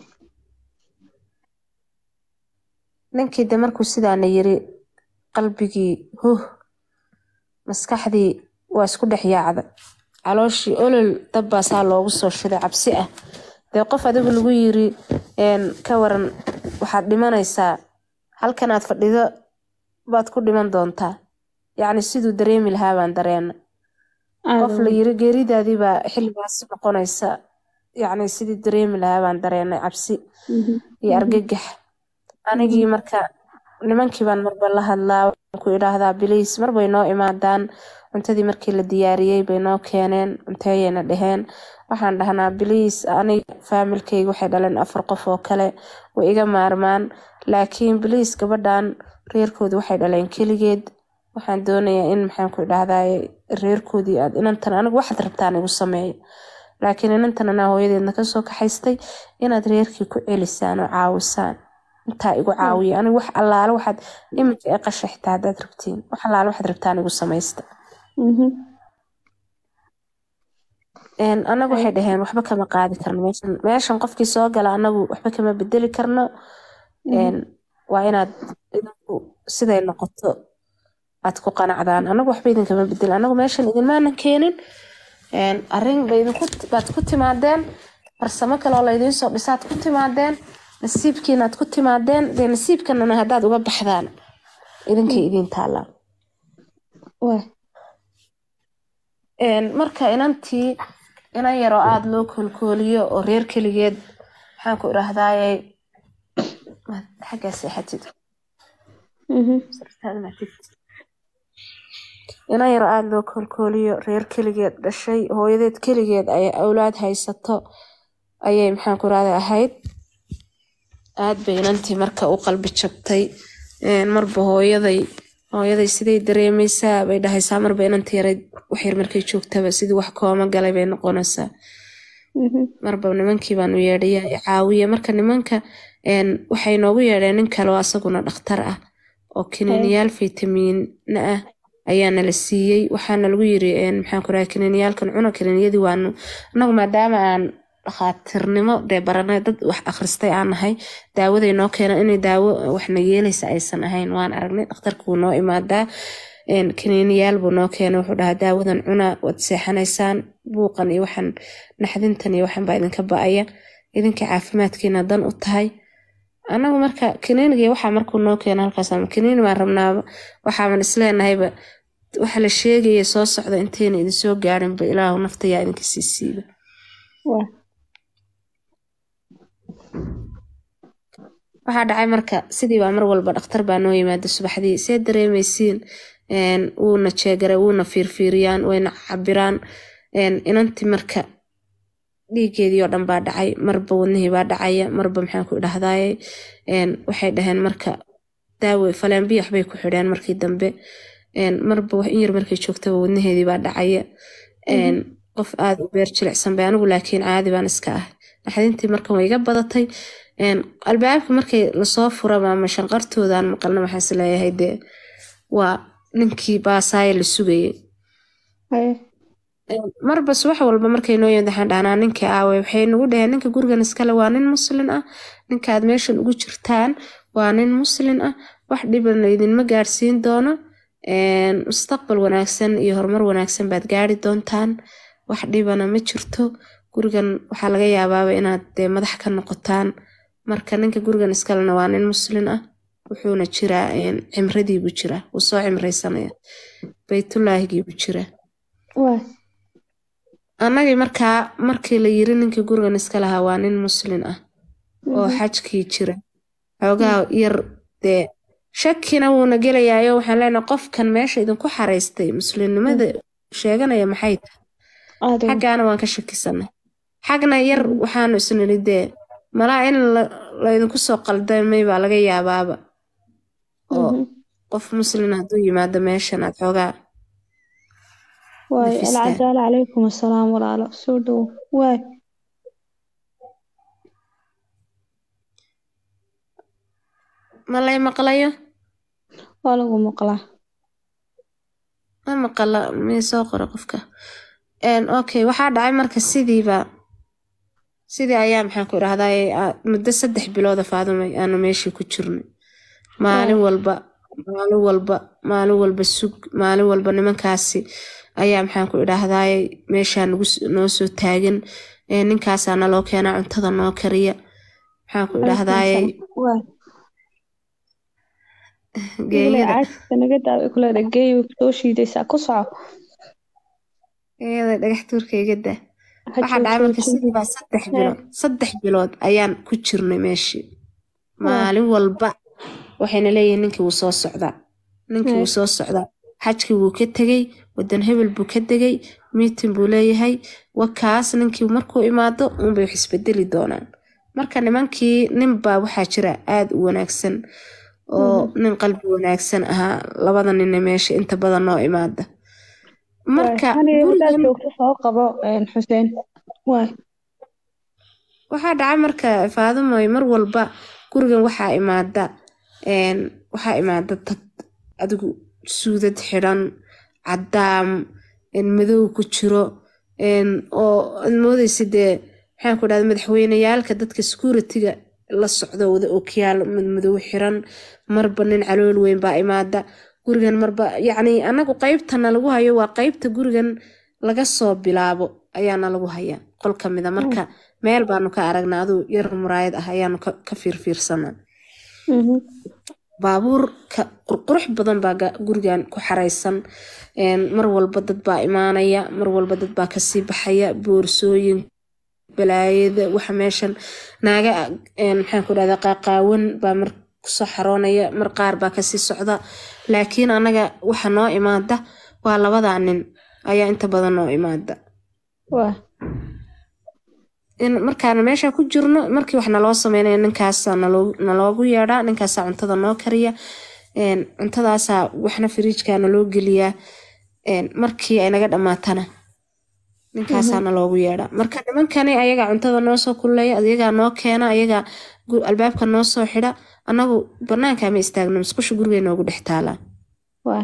ninkii de markuu sidaana yiri qalbigii huh maskaxdii waa isku dhex yaacda calooshii olol dabbaasaa loogu soo shiday cabsi ah dee qof adigu lagu yiri een, ka waran waxaad dhimanaysaa halkan aad fadhido baad ku dhiman doontaa yacni siduu dareemi lahaa baan dareena qof la yiri geeridaadii baa xilligaas noqonaysa yacni sidii dareemi lahaa baan dareenay cabsi iyo argagax anigii marka nimankii baan marba la hadlaa ku idhaahdaa biliis marbay noo imaadaan cuntadii markii la diyaariyey bay noo keeneen cunteeyayna dheheen waxaan dhahnaa biliis aniga faamilkayga waxay dhaleen afar qof oo kale way iga maarmaan laakiin biliis gabadhan reerkooda waxay dhaleen keligeed waxaan doonayaa in maxaan ku idhaahdaa reerkoodii aad inantan anigu waxaad rabtaan igu sameeyo laakiin inantan anaa hooyadeedna kasoo kaxaystay inaad reerkii ku celisaan oo caawisaan intaa igu caawiya anigu wax allaale waxaad iminka ee qasha xitaa haddaad rabtiin wax allaale waxaad rabtaan igu samaysta anagu waxay dhaheen waxba kama qaadi karno meeshan meeshan qofkii soo gala anagu waxba kama bedeli karno waa inaad idinku siday noqoto aad ku qanacdaan anagu waxba idinkama bedeli anagu meeshan idinmaanan keenin arrin baad ku timaadeen farsamo kaleoo laydiin soo dhisaad ku timaadeen nasiibkiinaad ku timaadeen dee nasiibkanana haddaad uga baxdaan idinkay idiin taallaan marka inantii inan yaroo aada loo koolkooliyo oo reer keligeed maxaan ku idhaahdaaye xaggaa seexatid inan yaroo aada loo koolkooliyo reer keligeed dhashay hooyadeed keligeed ay awlaad haysato ayay maxaan ku idhahda ahayd aad bay inantii marka u qalbi jabtay marba hooyaday hooyaday siday dareemaysaa bay dhahaysaa marba inantii yaray waxyar markay joogtaba sidii wax kooma galay bay noqonaysaa marba nimankii baanu yeedhaya caawiya marka nimanka waxay noogu yeedheen nin kaleo asaguna dhakhtar ah oo kiniiniyaal fitamiina ah ayaana la siiyey waxaana lagu yiri maxaan ku raha kiniiniyaalkan cuna kiniiniyadii waanu anagu maadaama aan dhakhaatiirnimo dee baranay dad wax akhristay aan nahay daawaday noo keena inay daawo waxna yeelaysa aysan ahayn waan aragnay dhakhtarka wuu noo imaadaa kaniiniyaal buu noo keenay wuxuu dhahaa daawadan cuna waad seexanaysaan buuqan iyo waxan naxdintan iyo waxan baa idinka ba-aya idinka caafimaadkiina dan u tahay anagu marka kaniiniga waxaa markuu noo keena halkaas kaniini baan rabnaaba waxaaban isleenahayba waxa la sheegaya soo socda intayna idinsoo gaarinba ilaahu naftayaa idinka sii siiba waxaa dhacay marka sidii baa mar walba dhakhtar baa noo yimaada subaxdii see dareemaysiin wuuna jeegara wuuna fiirfiiriyaan wayna cabiraan inantii marka dhiigeedii oo dhan baa dhacay marba wadnihii baa dhacaya marba maxaan ku idhahdaye waxay dhaheen marka daawe faleembiya waxbay ku xidheen markii dambe marba wax in yar markay joogtaba wadnaheedii baa dhacaya qof aada u beer jilicsan bay anigu laakiin caadi baan iska ah naxdintii markan way iga badatay albaabka markay lasoo furaba ama shanqartoodaan maqalna waxaas leeyahay dee waa ninkii baasaaye la sugayay marba subax walba markay noo yimid waxaan dhahnaa ninkii aawe waxay nagu dhaheen ninka gurigan iskale waa nin muslin ah ninkaad meeshan ugu jirtaan waa nin muslin ah wax dhibana idinma gaarsiin doono mustaqbal wanaagsan iyo horumar wanaagsan baad gaari doontaan wax dhibana ma jirto gurigan waxaa laga yaabaaba inaad dee madax ka noqotaan marka ninka gurigan iskalena waa nin muslin ah wuxuuna jiraa cimradiibuu jiraa wuu soo cimraysanaya baytullaahigiibuu jiraa annagii markaa markii la yiri ninkii gurigan iska lahaa waa nin muslin ah oo xajkii jira xoogaa yar dee shakina wuuna gelayaayo waxaan leenahay qofkan meesha idinku xaraystay muslimnimada sheeganaya maxay tahay xaggaana waan ka shakisanay xagna yar waxaanu isniri dee malaa in laydinku soo qaldamay baa laga yaabaaba oo qof muslin hadduu yimaado meeshan aad xoogaa waay alcadaala calaykum assalaam walaalo soo dhowo waay ma lay maqlayo waa lagu maqlaa ma maqala mii soo qora qofka okay waxaa dhacay marka sidiiba sidii ayaa maxaan ku idhahdaa muddo saddex bilooda faadumay aanu meeshii ku jirnay maalin walba maalin walba maalin walba sug maalin walba nimankaasi ayaa maxaan ku idhaahdaay meeshaa noo soo taagan ninkaasaa naloo keenaa cuntada noo kariya maxaan ku idhahdaye Waa. geeyada caajista naga daaway ku leedahay geey way kusoo shiidaysaa ku soco geeyada dhagax tuurka iga daa Ha waxaa dhacay marka joojin. sidii baa saddex bilood saddex bilood ayaan ku jirnay meeshii maalin walba waxayna leeyihiin ninkii wuu soo socdaa ninkii wuu soo socdaa xajkii wuu ka tegey wadan hebel buu ka degay miitin buu leeyahay wakaas ninkii markuu imaado uunbay wax isbedeli doonaan marka nimankii ninbaa waxaa jira aada u wanaagsan oo nin qalbi wanaagsan ahaa labada ninna meesha inta badan noo imaada marka Hani hadaad gurigan joogto soo qabo een, xuseen waay waxaa dhaca marka faadumoy mar walba gurigan waxaa imaada een, waxaa imaada dad adigu suudad xidhan cadaam een, madow ku jiro een, oo aad moodeysa dee maxaan ku dhahda madaxweyneyaalka dadka security-ga la socdo wada okiyaal madmadow xiran marba nin calool weyn baa imaada gurigan marba yacni anagu qeybtana lagu hayo waa qeybta gurigan laga soo bilaabo ayaana lagu hayaa qol ka mida marka meel baanu ka aragnaa aduu yar muraayad ah ayaanu ka ka fiirfiirsanaa Mhm. baabuur ka qurqurux badan baa ga- gurigan ku xaraysan een, mar walba dad baa imaanaya mar walba dad baa kasii baxaya boorsooyin balaayada waxa meeshan naaga een, maxaan ku dhahda qaaqaawan baa mar kusoo xaroonaya mar qaar baa kasii socda laakiin anaga waxa noo imaada waa labadaa nin ayaa inta badan noo imaada waay in markaana meesha ku jirno markii wax naloo sameynaya ninkaasa naloo- naloogu yeedhaa ninkaasaa cuntada noo kariya een, cuntadaasaa waxna firiijka naloo geliyaa een, markii ay naga dhammaatana ninkaasaa naloogu yeedhaa marka nimankani ayagaa cuntada noo soo kululeeya ayagaa noo keena ayagaa gu- albaabka noo soo xidha anagu banaanka ma istaagno musqusha guriga noogu dhex taalaa waay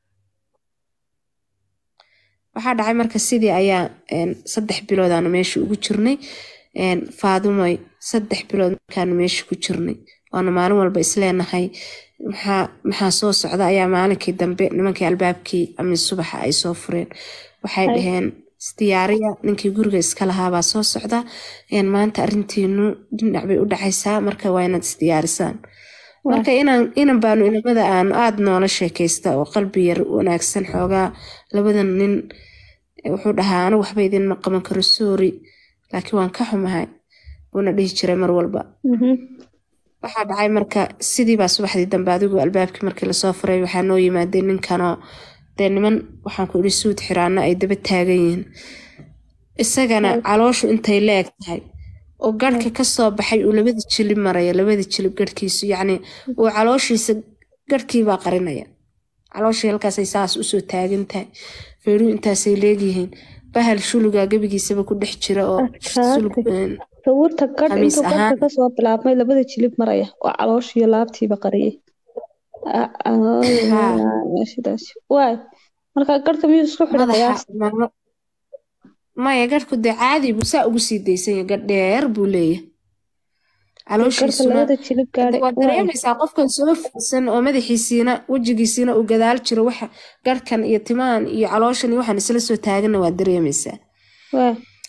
waxaa dhacay marka sidii ayaa een, saddex bilood aanu meesha ugu jirnay een, faadumoy saddex bilood markaanu meesha ku jirnay waanu maalin walba isleenahay maxaa maxaa soo socda ayaa maalinkii dambe nimankii albaabkii ama subaxa ay soo fureen waxay Ay. dhaheen isdiyaariya ninkii guriga iska lahaabaa soo socda een, maanta arrintiinu dhinac bay u dhacaysaa marka waa inaad isdiyaarisaan marka inaan inan baanu inamada aanu aada noola sheekaysta oo qalbi yar wanaagsan xoogaa labadan nin wuxuu dhahaa anigu waxba idinma qaban karo soori laakiin waan ka xumahay wuuna dhihi jiray mar walba Mhm. waxaa dhacay marka sidii baa subaxdii dambe adigu albaabkii markii lasoo furay waxaa noo yimaadee ninkanoo dee niman waxaan ku idhi suud xiraana ay daba taagan yihiin isagana calooshu intay leeg tahay oo garhka kasoo baxay uu labada jilib maraya labada jilib garhkiisu yacni uu calooshiisa garhkiibaa qarinaya calooshii halkaasay saas usoo taagan tahay feeruhu intaasay leegyihiin bahal shulugaa gebigiisaba ku dhex jira oo Adkaatay. sulug een, sawirta gadh Khamiis intuu ahaan. gadhka kasoo bilaabmay labada jilib maraya oo calooshiyo laabtiiba qariyay Ah, ah, Haa. sidaas waay marka gadhka miyuu isku xidhay madaxa qiyaas marma- maya garhku dee caadi buu saa ugu sii daysan yahay gadh dheer buu leeyahay gadhka calooshiisuna labada jilib gaadhay waad waay dareemaysaa qofkan soo fursan oo madaxiisiina wejigiisiina uu gadaal jiro waxa garhkan iyo timahan iyo calooshan iyo waxaan isla soo taagana waad dareemaysaa waay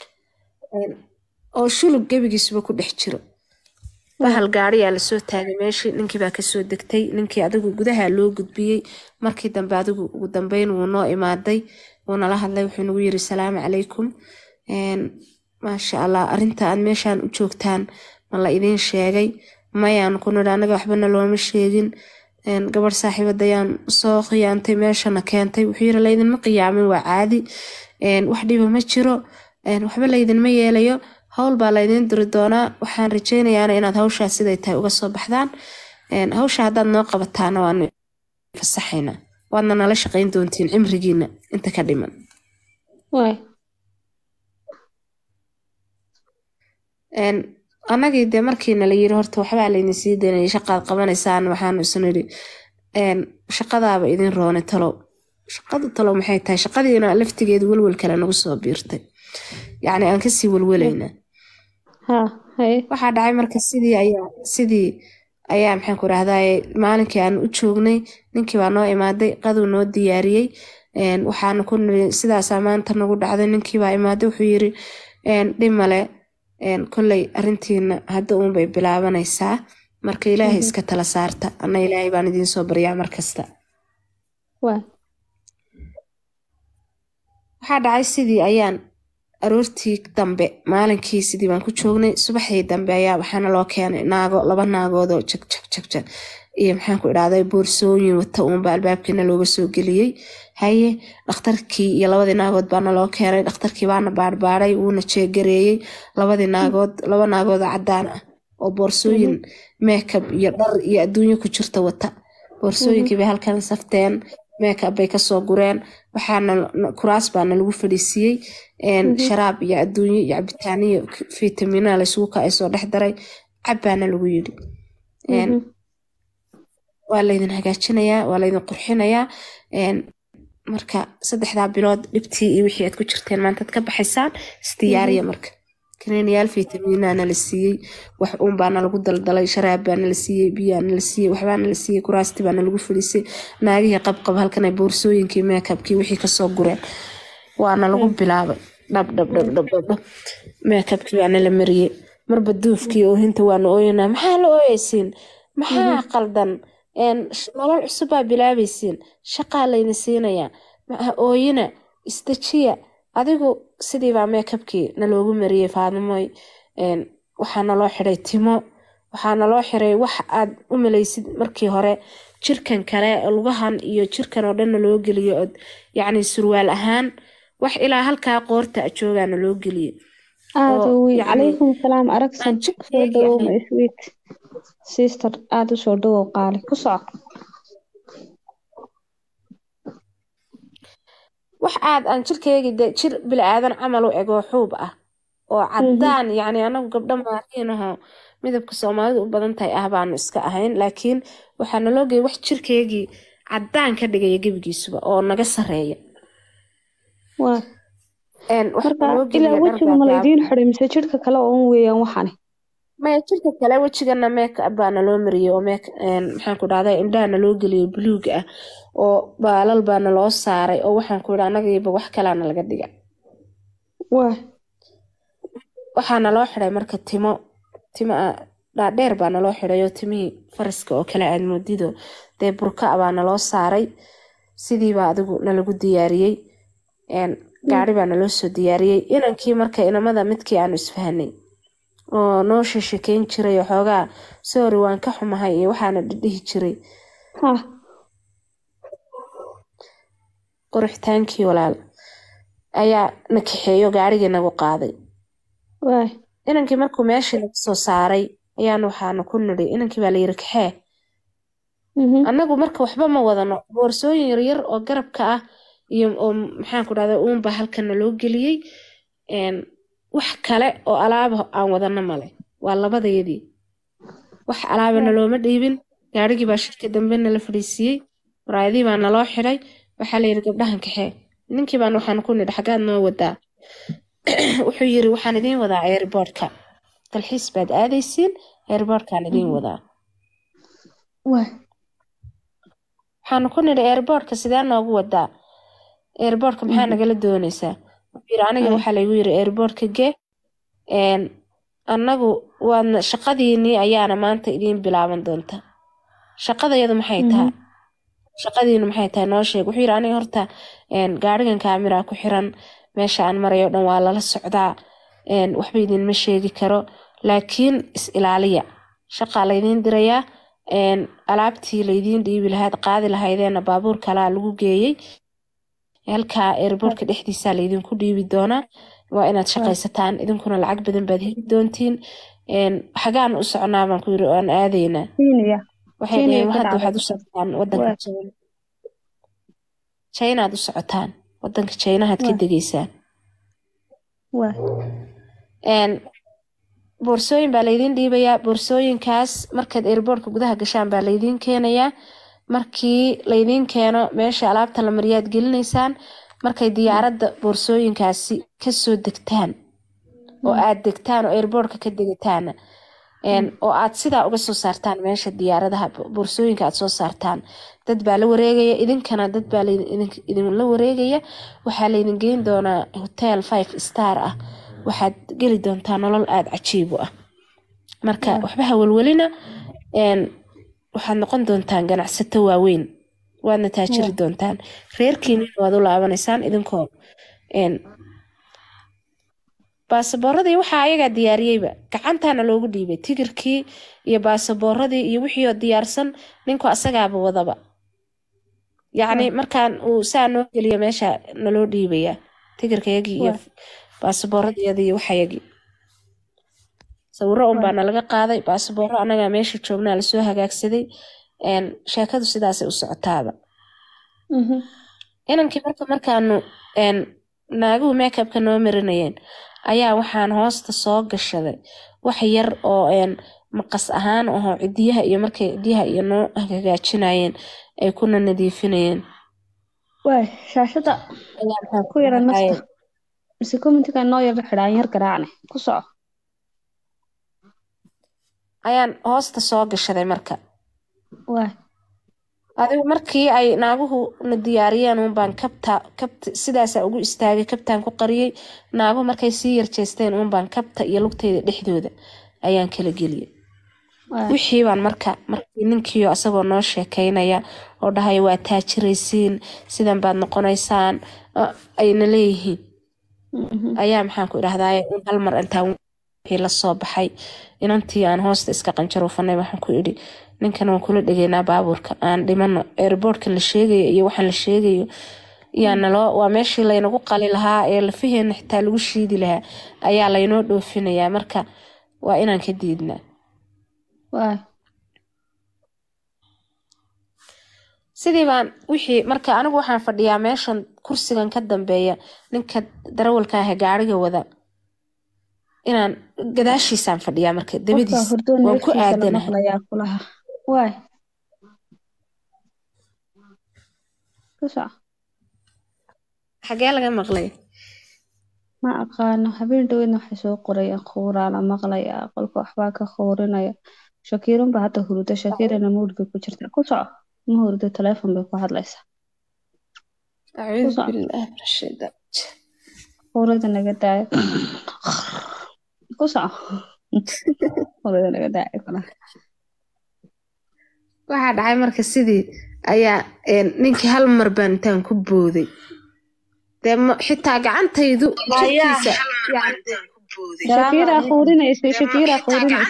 oo shulug gebigiisuba ku dhex jiro bahal gaariyaa lasoo taagay meeshii ninkii baa kasoo degtay ninkii adigu gudaha loo gudbiyey markii dambe adigu ugu dambeyn wuu noo imaaday wuu nala hadlay wuxuu nagu yiri salaamu calaykum Een, maasha allah arrinta aad meeshaan u joogtaan ma la idiin sheegay mayaan ku nidhi anaga waxbana looma sheegin Een, gabadh saaxiibadayaan soo khiyaantay meeshana keentay wuxuu yiri laydinma qiyaamin waa caadi Een, wax dhiba ma jiro Een, waxba laydinma yeelayo howl baa laydin diri doonaa waxaan rajeynayaana inaad hawshaa siday tahay uga soo baxdaan Een, hawsha haddaad noo qabataana waanu fasaxaynaa waadna nala shaqayn doontiin cimrigiina inta ka dhiman waay Een, annagii dee markiina la yiri horta waxbaa laydin sii daynaya shaqaad qabanaysaan waxaanu isu nidhi een, shaqadaaba idin roone talow shaqadu talow maxay tahay shaqadiina laftigeedu welwel kale nagu soo biirtay yacni aan kasii welwelaynaa haa haye waxaa dhacay marka sidii ayaa sidii ayaa maxaan ku rahdaye maalinkii aan u joognay ninkii baa noo imaaday qaduu noo diyaariyey Een, waxaanu ku niri sidaasaa maanta nagu dhacday ninkii baa imaaday wuxuu yiri een, dhib male een, kolley arrintiina hadda uunbay bilaabanaysaa marka ilaahay iska tala saarta anna ilaahay baan idiin soo baryaa mar kasta waa waxaa dhacay sidii ayaan aroortii dambe maalinkii sidii baan ku joognay subaxdii dambe ayaa waxaana loo keenay naago laba naagoodoo jag jag jag jag iyo maxaan ku idhahday boorsooyin wata uunba albaabkiina looga soo geliyey haye dhakhtarkii iyo labadii naagood baana loo keenay dhakhtarkii baana baarbaaray wuuna jeegareeyey labadii naagood laba naagood oo cadaan ah oo boorsooyin meekab iyo dhar iyo adduunyo ku jirta wata boorsooyinkii bay halkan safteen meekab bay kasoo gureen waxaana kuraas baana lagu fadhiisiiyey een, sharaab iyo adduunyo iyo cabitaaniyo fitamina laysugu ka soo dhex daray cabbaana lagu yidhi Een, waa laydin hagaajinayaa waa laydin qurxinayaa een, marka saddexdaa bilood dhibtii iyo wixii aad ku jirteen maantaad ka baxaysaan isdiyaariya marka kaniiniyaal fitaminaana la siiyey wax uun baana lagu daldalay sharaab baana la siiyey biyaana la siiyey waxbaana la siiyey kuraasti baana lagu fadhiisay naagihii qabqab halkan ay boorsooyinkii meekabkii wixii kasoo gureen waana lagu bilaabay dhab dhab dhab dhab dhab dhab meekabkii baana la mariyey marba duufkii oohinta waana ooyanaa maxaa la ooyeysiin maxaa qaldan een, sh- nolol cusub baa bilaabaysiin shaqaa layna siinayaa ma- ooyina isdejiya adigu sidii baa meekabkii naloogu mariyey faadimoy een, waxaa naloo xiday timo waxaa naloo xiray wax aad u malaysid markii hore jirkan kale lugahan iyo jirkan oo dhan naloo geliyo od yacni surwaal ahaan wax ilaa halkaa qoorta a joogaa naloo geliyo aada oo u weyn yacni calaykum salaam aragsan aan soo jirkeygii dhawow ahayn my sweet sister aada u soo dhawow qaali ku soco wax aad aan jirkeygii de jir bilaadan camal u eg oo xuub ah oo cadaan yacni anagu gabdho maariin ahoo midabka soomaalidu u badan tahay ah baanu iska ahayn laakiin waxaa naloo geeyay wax jirkeygii cadaan ka dhigaya gebigiisuba oo naga sareeya waa Een, waxaa marka naloo ilaa geliya dhar wejiga ma gaagaaban laydiin xiday mise jidhka kale oo un weeyaan waxani maya jirka kale wejigana make up baa naloo mariyey oo make een, maxaan ku dhahday indhaha naloo geliyey buluug ah oo baalal baa naloo saaray oo waxaan ku idhi anagiiba wax kalaana laga dhiga waa waxaa naloo xiday marka timo timo ah, dhaadheer baa naloo xiday oo timihii faraska oo kale aad moodido dee burka ah baa naloo saaray sidiibaa adigu nalagu diyaariyey een, gaari baa naloo soo diyaariyey inankii marka inamada midkii aanu isfahanay oo noo sheshekeyn jiray oo xoogaa sorry waan ka xumahay iyo waxaana dhidhihi jiray ha quruxtaankii walaal ayaa na kaxeeyo gaarigii nagu qaaday waa inankii markuu meeshii laga soo saaray ayaan waxaanu ku nidhi inankii baa layiri kaxee mhm annagu marka waxba ma wadano boorsooyin yaryar oo garabka ah iyo oo maxaan ku dhahda uunba halkana loo geliyey een, wax kale oo alaaba aan wadano male waa labadayadii wax alaabana looma dhiibin gaarigii baa shirka dambe nala fadhiisiiyey maraayadii baa naloo xiday waxaa layidhi gabdhahan kaxee ninkii baan waxaan ku nidhi xaggaad noo wadaa wuxuu yiri waxaan idiin wadaa airboortka dalxiis baad aadaysiin airboortkaan idiin wadaa waa waxaanu ku nidhi airboortka sidee noogu wadaa airboortka maxaa nagala doonaysaa wuxuu yiri aniga waxaa laygu yiri airboortka gee een, annagu waadna shaqadiinii ayaana maanta idiin bilaaban doonta shaqadayadu maxay tahay shaqadiinu maxay tahay noo sheeg wuxuu yiri aniga horta een, gaarigan kaamira ku xiran meesha aan marayo dhan waa lala socdaa een, waxba idinma sheegi karo laakiin is ilaaliya shaqaa laydiin dirayaa een, alaabtii laydiin dhiibi lahayd qaadi lahaydeena baabuur kalaa lagu geeyey halkaa airboortka dhexdiisaa laydinku dhiibi doonaa waa inaad shaqaysataan idinkuna lacag badan baad heli doontiin een, xagaan u soconaa baan ku yiri aan aadaynaa Kenya waxay Kenya dhaheen ka hadda dhacday. waxaad u socotaan wadanka Waa. China Chinaad u socotaan wadanka Chinahaad ka Waa. degeysaan waa een boorsooyin baa laydiin dhiibayaa boorsooyinkaas markaad airboortka gudaha gashaan baa laydiin keenayaa markii laydiin keeno meesha alaabta la mariyaad gelinaysaan markay diyaaradda boorsooyinkaasi kasoo degtaan oo aad degtaan oo airboortka ka degataana een, oo aad sidaa uga soo saartaan meesha diyaaradaha bo- boorsooyinka aad soo saartaan dad baa la wareegaya idinkana dad baa laydin- idin- idinla wareegaya waxaa laydin geyn doonaa hotel five star ah waxaad geli doontaa nolol aada cajiib u ah marka waxba hawelwelina een, waxaad noqon doontaan ganacsato waaweyn waadna taajiri doontaan reerkiinina waad u laabanaysaan idinkoo een, baasaboorradii waxaa ayagaa diyaariyeyba gacantaana loogu dhiibay tigirkii iyo baasaboorradii iyo wixii oo diyaarsan ninku asagaaba wadaba yacni markaan uu saa noo geliyo meesha naloo dhiibayaa tigirkayagii iyo baasaboorradiyadii iyo waxayagii sawiro un baa nalaga qaaday baasaboorro annagaa meesha joognaa lasoo hagaagsaday een, sheekadu sidaasay u socotaaba Mhm. inankii marka markaanu een, naaguhu makeupka noo marinayeen ayaa waxaan hoosta soo gashaday wax yar oo een, maqas ahaan ahoo cidiyaha iyo markay cidiyaha iyo noo hagaajinayeen ay kuna nadiifinayeen waay shaashada ayaa maxaan ku yara dhahay, nafta mise commentiga noo yara xidhaan yar garaacne ku soco ayaan hoosta soo gashaday marka waay adigu markii ay naaguhu na diyaariyeen uun baan kabta kabta sidaasaa ugu istaagay kabtaan ku qariyey naaguhu markay sii yarjeesteen uun baan kabta iyo lugteyda dhexdooda ayaan kala geliyey waay wixii baan marka markii ninkiio asagoo noo sheekeynaya oo dhahaya waa taajiraysiin sidan baad noqonaysaan ah, ayna leeyihiin Mhm. ayaa maxaan ku idhahdaye un hal mar intaan wixii la soo baxay inantii aan hoosta iska qanjaruufanay waxaan ku idhi ninkan waan kula dhegeynaa baabuurka aan dhimano airboortka la sheegayo iyo waxaan la sheegayo yaa naloo waa meeshii laynagu qali lahaa ee lafaheena xitaa lagu shiidi lahaa ayaa laynoo dhoofinayaa marka waa inaan ka diidnaa waay sidii baan wixii marka anigu waxaan fadhiyaa meeshan kursigan ka dambeeya ninka darawalka ah ee gaariga wada inaan gadaashiisaan fadhiyaa marka qofka dabadiis hurdoon waan ku neeftiisa la aadanahay maqlayaa kulaha waay ku soco xagee laga maqlay ma aqaano habeen dhaweydna waxay soo qorayaan khowraa la maqlayaa qolka waxbaa ka khowrinaya shakiirun baa hadda hurdo shakiirana muudhga ku jirta ku soco ma hurdo teleefon bay ku hadlaysaa acuudu Kusoco. bilaahi min ashaytaan khowrada naga daayo ku soco khowrada naga daayo kulaha waxaa dhacay marka sidii ayaa een, ninkii hal mar baan intaan ku booday dee ma- xitaa gacantaydu jirkiisa shakiiraa khowrinaysa shakiiraa khowrinaysa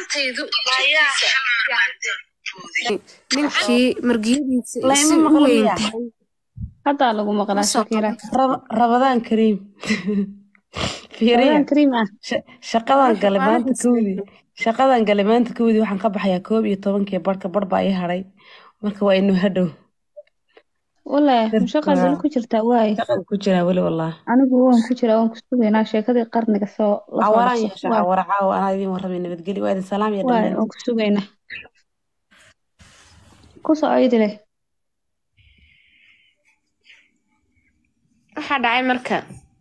ninkii margiyadiisa ay layma si u maqlo weyn miya tahay haddaa lagu maqlaa Ma soo shakiira Rab- rabadaan kariim fiiriya Rabadaan kariim ah Sha- shaqadan gale maanta kowdii shaqadan gale maanta kowdii waxaan ka baxayaa koob iyo tobankii barhka barh baa ii hadhay marka waa inuu hadhow wallaahi mushaqaad weli ku jirtaa waay shaqan ku jiraa weli wallah anigu waan ku jiraa waan ku sugaynaa sheekadii qarniga soo la soo cawaraan dhaqso yeesha waay cawara caawa anaa idiin warramay nabadgeli waa idin salaam iyo waay dhammaan waan ku sugaynaa ku soco idile waxaa dhacay marka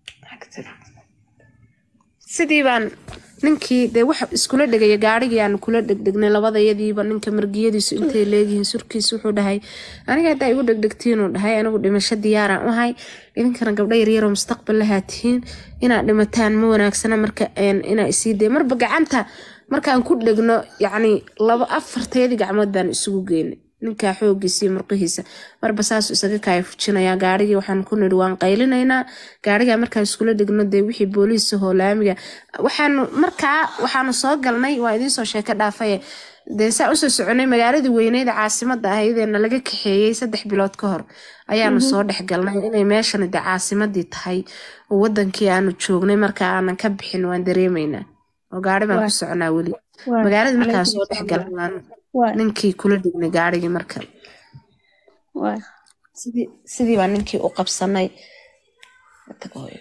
sidii baan ninkii dee waxa iskula dhegaya gaarigii aanu kula dhegdhegnay labadayadiiba ninka margiyadiisu intay leegihiin surkiisu wuxuu dhahay aniga haddaa igu dhegdhegtiinuu dhahay anigu dhimasho diyaaraan u ahay idinkana gabdho yaryaroo mustaqbal lahaa tihiin inaad dhimataan ma wanaagsana marka een, inaa isii dee marba gacanta markaan ku dhegno yacni laba afarteedii gacmood baan isugu geynay ninkaa xoogiisa iyo murqihiisa marba saasuu isaga kaaya fujinayaa gaarigii waxaan ku nidhi waan qaylinaynaa gaarigaa markaan iskula dhigno dee wixii booliisa hoolaamiga waxaanu markaa waxaanu soo galnay waa idiin soo sheeko dhaafaye dee saa usoo soconay magaaladii weyneyd ee caasimada ahaydeenna laga kaxeeyey saddex bilood ka hor ayaanu soo dhex galnay inay meeshani dee caasimadii tahay oo wadankii aanu joognay marka aanan ka bixin waan dareemaynaa oo gaari baan ku Waay. soconaa weli waay magaaladii markaan calaykum soo dhex salaam. galnay waan waay ninkii kula dhignay gaarigii marka waay sidii sidii baa ninkii u qabsanay Tag hooyo.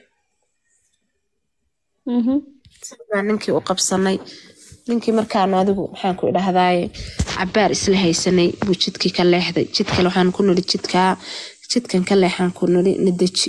mhm sidii baa ninkii u qabsanay ninkii markaanu adigu maxaan ku idhahdaaye cabaar isla haysanay buu jidkii ka leexday jidkale waxaan ku nidhi jidkaa jidkan ka leexaan ku nidhi nadeji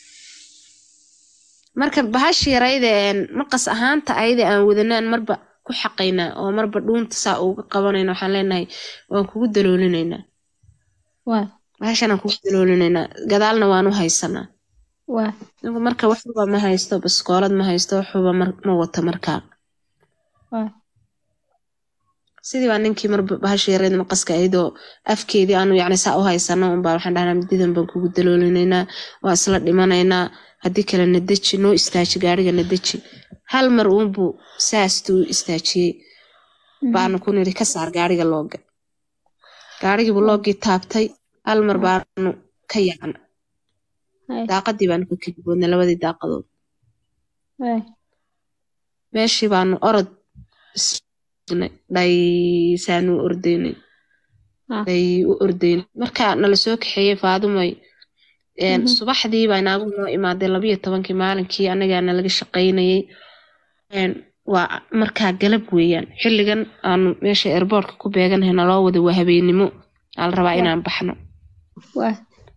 marka bahashi yarayda een, maqas ahaanta ayada aan wadanaan marba ku xaqaynaa oo marba dhuunta saa uga qabanayna waxaan leenahay waan kugu daloolinaynaa waay bahashanaan kugu daloolinaynaa gadaalna waan u haysanaa waa Anigu marka waxba ma haysto baskoolad ma haysto waxba mar- ma wato markaa waa sidii baa ninkii mar bahasha yareed maqaska ahaydoo afkeedii aanu yacni saa u haysano unbaa waxaan dhahnaa mididan baan kugu daloolinaynaa waa isla dhimanaynaa haddii kale na deji noo istaaji gaariga na deji hal mar uunbuu saastuu u istaajiyey baanu ku nidhi ka saar gaariga looga gaarigiibuu loogii taabtay hal mar baanu ka yacna hay daaqadii baanu ka keliboodnay labadii daaqadood hay meeshii baanu orod isnay dhaysaanu ordaynay ah ay u ordaynay marka nala soo kaxeeyey faadumay een, Mhm. subaxdii baa inaagu noo imaaday labayo tobankii maalinkii anagaana laga shaqaynayay Een, waa markaa galab weeyaan xilligan aanu meesha airboortka ku beeganahay naloo wada waa habeennimo aa la rabaa inaan baxno waa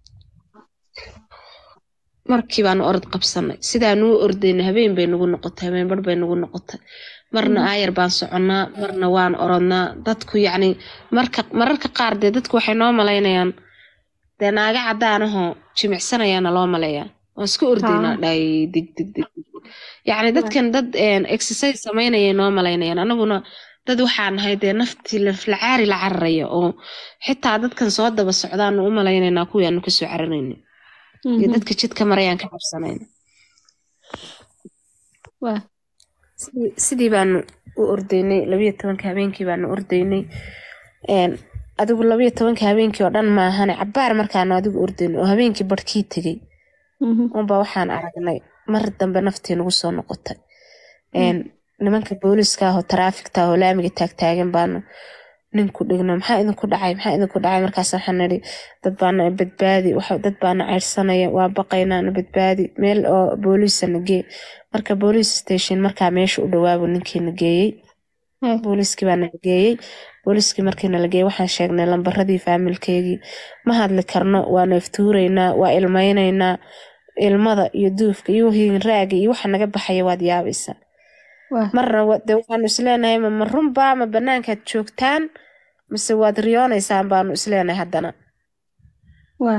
markii baanu orod qabsanay sidaanu u ordaynay habeen bay nagu noqotay habeen bar bay nagu noqotay marna aayar baan soconnaa marna waan orodnaa dadku yacni marka mararka qaar dee dadku waxay noo malaynayaan dee naaga caddaanahoo jimicsanayaana loo maleeyaa waan isku ordaynaa Haa. dhay dig dig dig dig. yacni dadkan dad een, exercise samaynayay noo malaynayaan anaguna dad waxaa nahay dee naftii laflacaari la cararaya oo xitaa dadkan soo daba socdaanu u malaynaynaa kuwii aanu kasoo cararayna iyo Mhm. dadka jidka marayaan ka cabsanayna waa sidii sidii baanu u ordaynay labayo tobanka habeenkii baanu ordaynay Een, adigu labayo tobanka habeenkii oo dhan maahane cabaar markaanu adigu ordaynay oo habeenkii barhkii tegey Mhm. unba waxaan aragnay mar dambe naftii nagu soo noqotay Een, nimanka booliska ah oo taraafikta ah oo laamiga taagtaagan baanu ninku dhigno maxaa idinku dhacay maxaa idinku dhacay markaas waxaan nidhi dad baana badbaadi waxa- dad baana ceyrsanaya waa baqaynaa na badbaadi meel oo booliisa na gee marka booliis station markaa meesha u dhawaabu ninkii na geeyey hay booliiskii baa nala geeyey booliiskii markii nala geeyey waxaan sheegnay lambaradii faamilkeygii ma hadli karno waa neeftuuraynaa waa ilmaynaynaa ilmada iyo duufka iyo hiinraaga iyo waxa naga baxaya waad yaabaysaa waa marna wa- dee waxaanu isleenahay ma ma runbaa ma banaankaad joogtaan mise waad riyoonaysaan baanu isleenahay haddana waa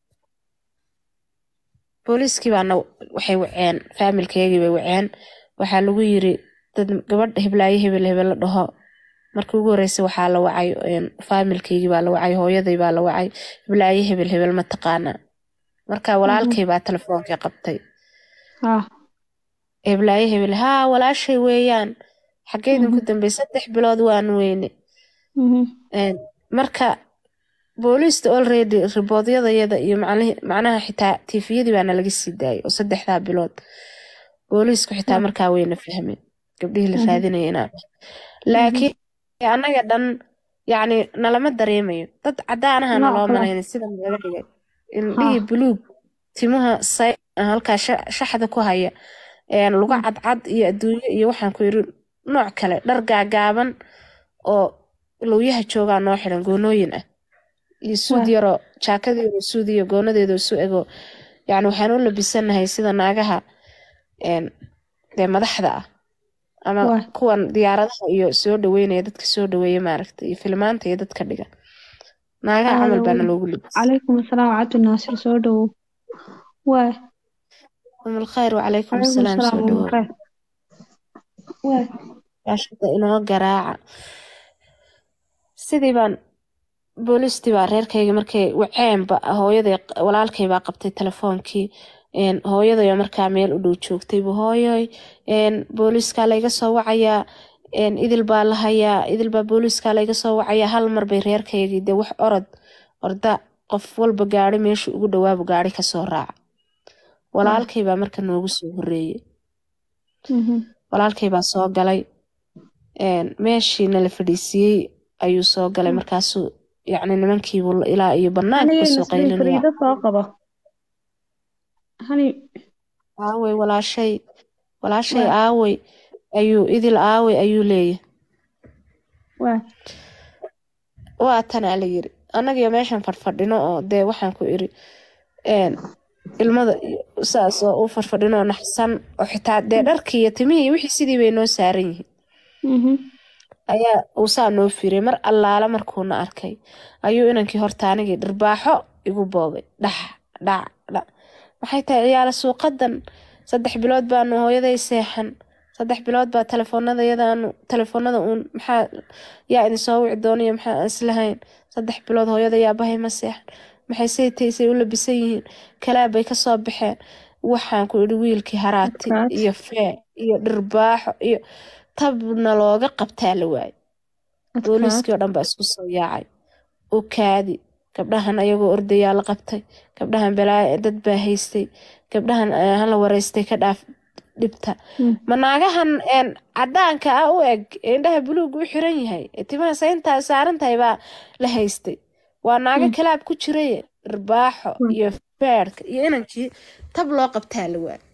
booliiskii baana waxay waceen faamilkeygii bay waceen waxaa lagu yiri dad gabadh heblaayo hebel hebel la dhaho markii ugu horreysay waxaa la wacay een, faamilkeygii baa la wacay hooyaday baa la wacay heblaayo hebel hebel ma taqaanaa marka walaalkay baa telefoonkii qabtay ah heblaayo hebel haa walaashay weeyaan xaggee idinku dambey saddex bilood waan weyne Mhm. Een, marka booliista already riboodyadayada iyo macnihi- macnaha xitaa tiifiyadii baana laga sii daayay oo saddexdaa bilood booliisku xitaa markaa wayna fahmeen gabdhihii la Mhm. raadinaya inaa laakiin annaga dhan yacni nalama dareemayo dad caddaanaha Nooc naloo kale. malaynay sida laga dhigay indhihii Ha. buluug timaha say halkaa sha- shaxda ku haya een, luga cadcad iyo adduunyo iyo waxaan ku yiri nooc kale dhar gaagaaban oo lowyaha joogaa noo xiran goonooyin ah iyo suud Waa. yaroo jaakadeedu suud iyo goonadeedu isu ego yacni waxaan u labisanahay sida naagaha een, dee madaxda ah ama Waa. kuwan diyaaradaha iyo soo dhaweynaya dadka soo dhaweeya maaragta iyo filmaanta iyo dadka dhiga naagaha camal baana loogu libis calaykum asalaam cabdi naasir soo dhowow waa umul khayr wacalaykum calaykum asalaam soo asalaam dhawow khayr waa yaashada inoo garaaca sidii baan booliistii baa reerkayga markay waceenba hooyaday walaalkay baa qabtay telefoonkii een, hooyadayoo markaa meel u dhow joogtaybu hooyoy een, booliiskaa layga soo wacayaa een, idil baa la hayaa idil baa booliiskaa layga soo wacayaa hal mar bay reerkaygii dee wax orod orda qof walba gaari meesha ugu dhawaabu gaari kasoo raaca walaalkay baa marka noogu soo horeeyey Mhm. walaalkay baa soo galay een, meeshii nala fadhiisiiyey ayuu soo galay markaasuu yacni nimankiibu ilaa iyo banaanka Aniga kasoo Nasri qaylinaya Fariida soo qabo hani aawey walaashay walaashay Waa. aawey ayuu idil aawey ayuu leeyahay waa waa tanaa la yiri annagiyo meeshan fadhfadhino oo dee waxaan ku iri een, ilmada iyo saas oo u fadhfadhino oo naxsan oo xitaa dee dharkii iyo timihii iyo wixii sidii bay noo saaran yihiin Mhm. ayaa uu saa noo fiiray mar allaala markuuna arkay ayuu inankii horta anigii dhirbaaxo igu boobay dhax dhac dhac maxay tahay ciyaala suuqadan saddex bilood baanu hooyaday seexan saddex bilood baa telefoonada yadaanu telefoonada uun maxaa yaa idin soo wici doonaya maxaa aan islahayn saddex bilood hooyada yaabahay ma seexan maxay say taysay u labisan yihiin kalaab bay kasoo baxeen waxaan ku idhi wiilkii haraati Markaas. iyo fee iyo dhirbaaxo iyo tabna looga qabtaa la waayay booliiskii oo dhan baa isku soo yaacay u kaadi gabdhahan ayagoo ordayaa la qabtay gabdhahan balaa dad baa haystay gabdhahan eh, hala wareystay ka dhaaf dhibta Mm. ma naagahan een, cadaanka ah u eg ee indhaha buluuga u xiran yahay ee timaha sayntaa saaran tahay baa la haystay waa naago Mm. kalaab ku jiraye dhirbaaxo Mm. iyo feerka iyo inankii tab loo qabtaa la waay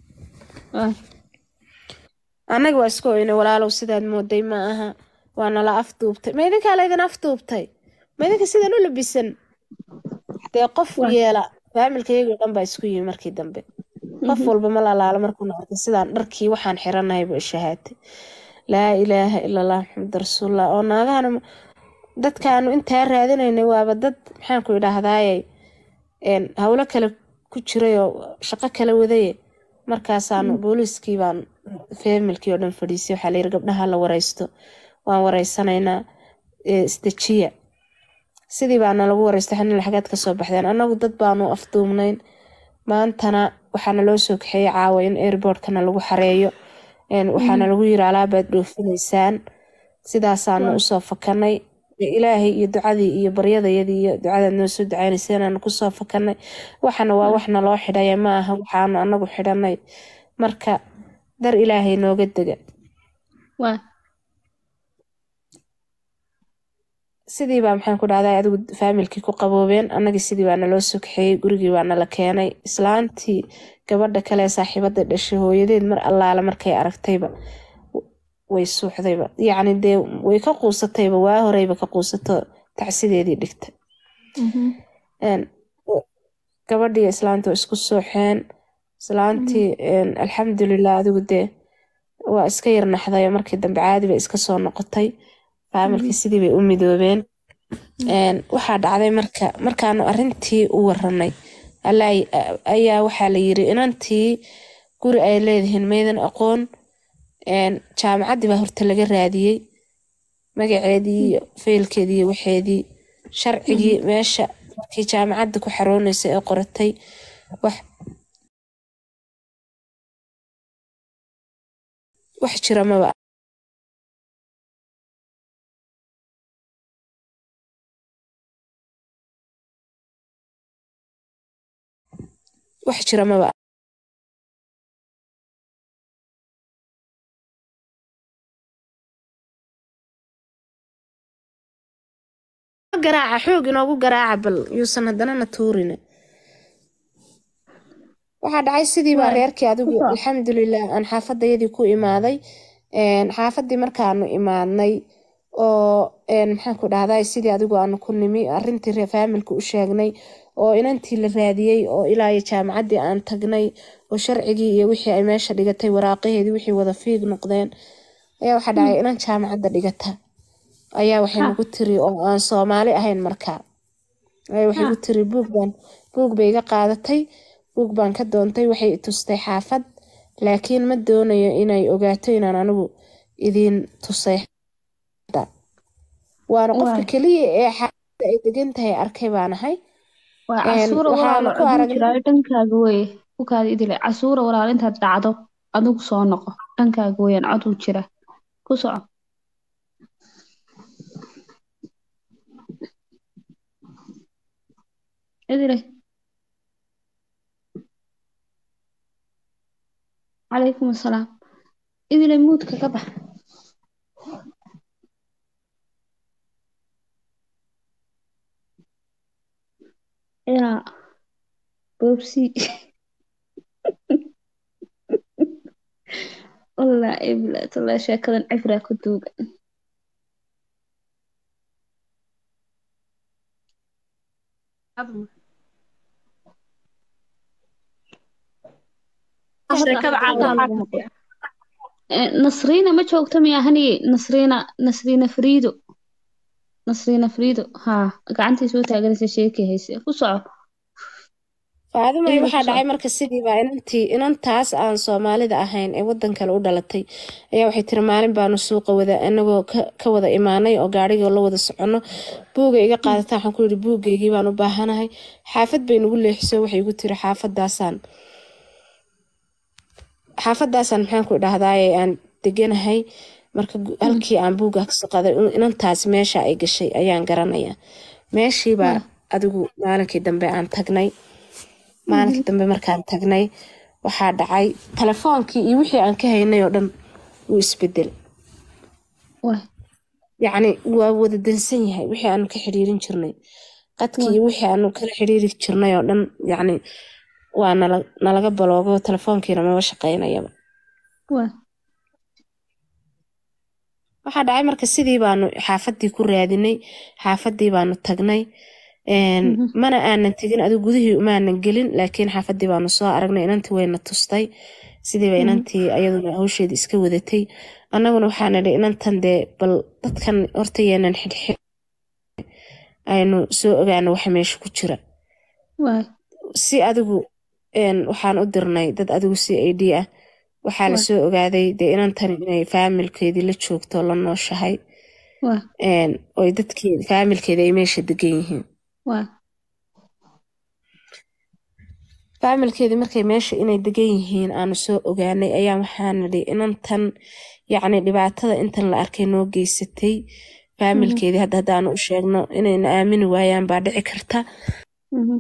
annaga waa iska oyne walaalow sidaad mooday ma aha waa nala afduubtay ma idinkaa laydin afduubtay ma idinka sidan u labisan dee qof Waa. yeela faamilkayagoo dhan baa isku yimi markii dambe qof walba ma lalaala markuu noqotay sidaan dharkii waxaan xiranahay buu ishahaatay laa ilaaha ila allah maxamed rasuulullah oo naagahan dadkaanu intaa raadinaynay waaba dad maxaanku idhaahdaaye een, howlo kale ku jiray oo shaqo kala wadaye markaasaanu booliiskii baan faamilkii oo dhan fadhiisay waxaa layiri gabdhaha la wareysto waan wareysanaynaa ee, isdejiya sidii baana lagu wareystay xanil xagaad kasoo baxdeen annagu dad baanu afduubnayn maantana waxaana loo soo kaxeeyey caawa in airportkana lagu xareeyo een, waxaana lagu yiri alaabaad dhoofinaysaan sidaasaanu Waa. usoo fakanay dee ilaahay iyo ducadii iyo baryadayadii iyo ducadaad noo soo ducaynayseen aanu kusoo fakanay waxana waa wax naloo xidhaya ma aha waxaanu anagu xidhanay marka dar ilaahay nooga dega waa sidii baa maxaan ku dhahdaa adigu faamilkii ku qaboobeen annagii sidii baa naloo soo kaxeeyey gurigii baa nala keenay islaantii gabadha kale ee saaxiibada dhashay hooyadeed mar allaale markay aragtayba w- way suuxdayba yacni dee way ka quusatayba waa horeyba ka quusato tacsideedii dhigta Een, gabadhii islaanta waa isku sooxeen islaantii een, alxamdulilah adigu dee waa iska yar naxday oo markii dambe caadi bay iska soo noqotay faamilkii sidii bay u midoobeen Een, waxaa dhacday marka markaanu arintii u waranay Allaay- ayaa waxaa la yiri inantii guri ay leedihiin maydan aqoon Een, jaamacaddii baa horta laga raadiyey magaceedii iyo faylkeedii iyo waxeedii sharcigii meesha markii jaamacadda ku xarooneysay ee qoratay wax wax jira maba wax jira maba garaaca xoog inoogu garaaca bal yuusan haddana na tuurine waxaa dhacay sidii baa Waay, reerkii adigu ku soco. alxamdulilah aan xaafadayadii ku imaaday Een, xaafadii markaanu imaadnay oo een, maxaan ku dhahday sidii adigu aanu ku nimi arintii reer faamilka u sheegnay oo inantii la raadiyey oo ilaa iyo jaamacaddii aan tagnay oo sharcigii iyo wixii ay meesha dhigatay waraaqaheedii wixii wada fiig noqdeen ayaa waxaa dhacay inan jaamacadda dhigata ayaa waxay Ha. nagu tiri oo aan soomaali ahayn markaa ayaa waxay Ha. ku tiri buug baan buug bay iga qaadatay buug baan ka doontay waxay i tustay xaafad laakiin ma doonayo inay ogaato inaan anigu idiin tusay waana qofka Waay. keliya ee xaafadda ay degan tahay arkay baan ahay waa Een, casuura waxaanu walaalo ku aduu aragnay jiraayo dhankaaga weye ku kaada idile casuura walaalo intaad dhacdo adigu soo noqo dhankaaga weyaan coduu jira ku soco idile calaykum asalaam idile muudka ka bax yaa boobsi wallaahi bilaa tallaahi sheekadan cibraa ku duugan sheekada caada lagu maqlo Eh, nasriina ma joogto miyahani nasriina nasriina friido nasriina friido haa gacantii soo taaganaysa sheekii hayse ku soco faadimay Iyaga waxaa ku dhacay socda. marka sidiiba inantii inantaas aan soomaalida ahayn ee wadan kale u dhalatay ayaa waxay tiri maalin baanu suuqa wada inagoo ka- ka wada imaanay oo gaarigoo la wada socono buuga iga qaadata waxaan ku yidhi buugaygii baan u baahanahay xaafad bay nagu leexiso waxay igu tiri xaafadaasaan xaafadaasaan maxaan ku idhahdaaye aan deganahay marka gu- halkii aan buuga kasoo qaaday in- inantaas meesha ay gashay ayaan garanayaa meeshiibaa adigu maalinkii dambe aan tagnay maalinkii dambe markaan tagnay waxaa dhacay telefoonkii iyo wixii aan ka haynay oo dhan wuu isbedel waay yacni waa wada dansan yahay wixii aanu ka xiriirin jirnay qadkii iyo wixii aanu kala xiriiri jirnay oo dhan yacni waa nala nalaga baloogo telefoonkiina maba shaqaynayaba waay waxaa dhacay marka sidii baanu xaafadii ku raadinay xaafadii baanu tagnay een, mana aanan tegin adigu gudihii umaanan gelin laakiin xaafadii baanu soo aragnay inantii wayna tustay sidiiba inantii ayaduna hawsheedii iska wadatay annaguna waxaan idhi inantan dee bal dadkan horta yeenan xidhxidh aynu soo ogaano waxa meesha ku jira waay si adigu een, waxaan u dirnay dad adigu c a d ah waxaa la soo ogaaday dee inantani inay faamilkeedii la joogto la nooshahay waay een, oy dadkii faamilkeeda ay meesha degan yihiin waay faamilkeedii markay meesha inay degan yihiin aanu soo ogaanay ayaa waxaan nidhi inantan yacni dhibaatada intan la arkay noo geysatay faamilkeedii hadda haddaanu u sheegno inayna aamini waayaan baa dhici karta Mhm.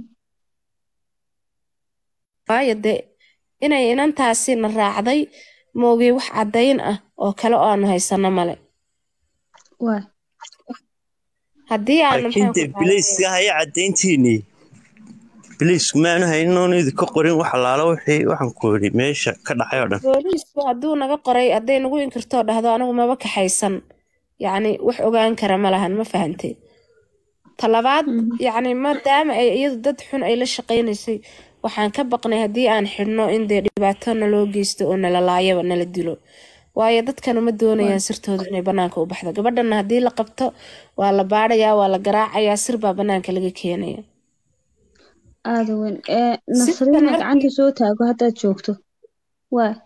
waayo dee inay inantaasi na raacday moogay wax caddayn ah oo kale oo aanu haysano male waay haddii aanu laakiin maxaan dee ku bilayska haya caddayntiinii bilaysku maanu haynoon idinka qorin wax allaala wixii waxaan ku yidhi meesha ka dhacay oo dhan booliisku hadduu naga qoray hadday nagu inkirtoo dhahdo anigu maba kaxaysan yacni wax ogaan kara ma lahan ma fahantay talabaad yacni maadaama ay iyadu dad xun ay la shaqaynaysay waxaan ka baqnay haddii aan xidhno in dee dhibaato naloo geysto oo nala laayaba nala dilo waayo dadkanu ma doonayaan sirtooda inay banaanka u baxdo gabadhana haddii la qabto waa la baadhayaa waa la garaacayaa sir baa banaanka laga keenaya aada weyn ee Sirtan nasriina markii- gacanta soo taago haddaad joogto waay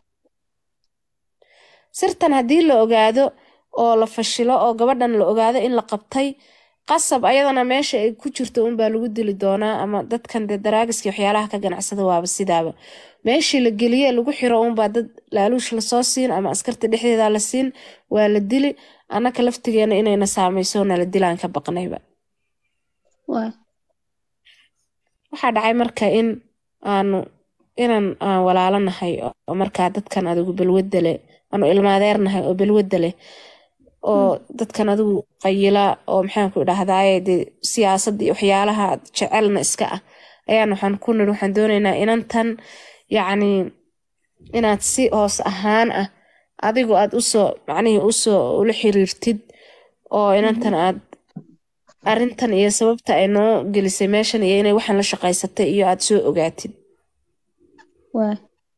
sirtan haddii la ogaado oo la fashilo oo gabadhan la ogaado in la qabtay qasab ayadana meesha ay ku jirto unbaa lagu dili doonaa ama dadkan dee daraagiska waxyaalaha ka ganacsada waaba sidaaba meeshii la geliye lagu xiro unbaa dad laaluush lasoo siin ama askarta dhexdeeda la siin waa la dili annaka laftigeena inayna saamayso nala dilaan ka baqnayba waay waxaa dhacay marka in aanu inan aan walaalo nahay oo markaa dadkan adigu balwadda leh aanu ilmaadeer nahay oo balwadda leh oo dadkan adigu qayila oo maxaan ku idhahdaaye dee siyaasadda iyo waxyaalaha jecelna iska ah ayaan waxaan ku nidhi waxaan doonaynaa inantan yacni inaad si hoos ahaan ah adigu aad usoo macnihii usoo ula xiriirtid oo inantan aad arrintan iyo sababta ay noo gelisay meeshan iyo inay waxaan la shaqaysatay iyo aad soo ogaatid waay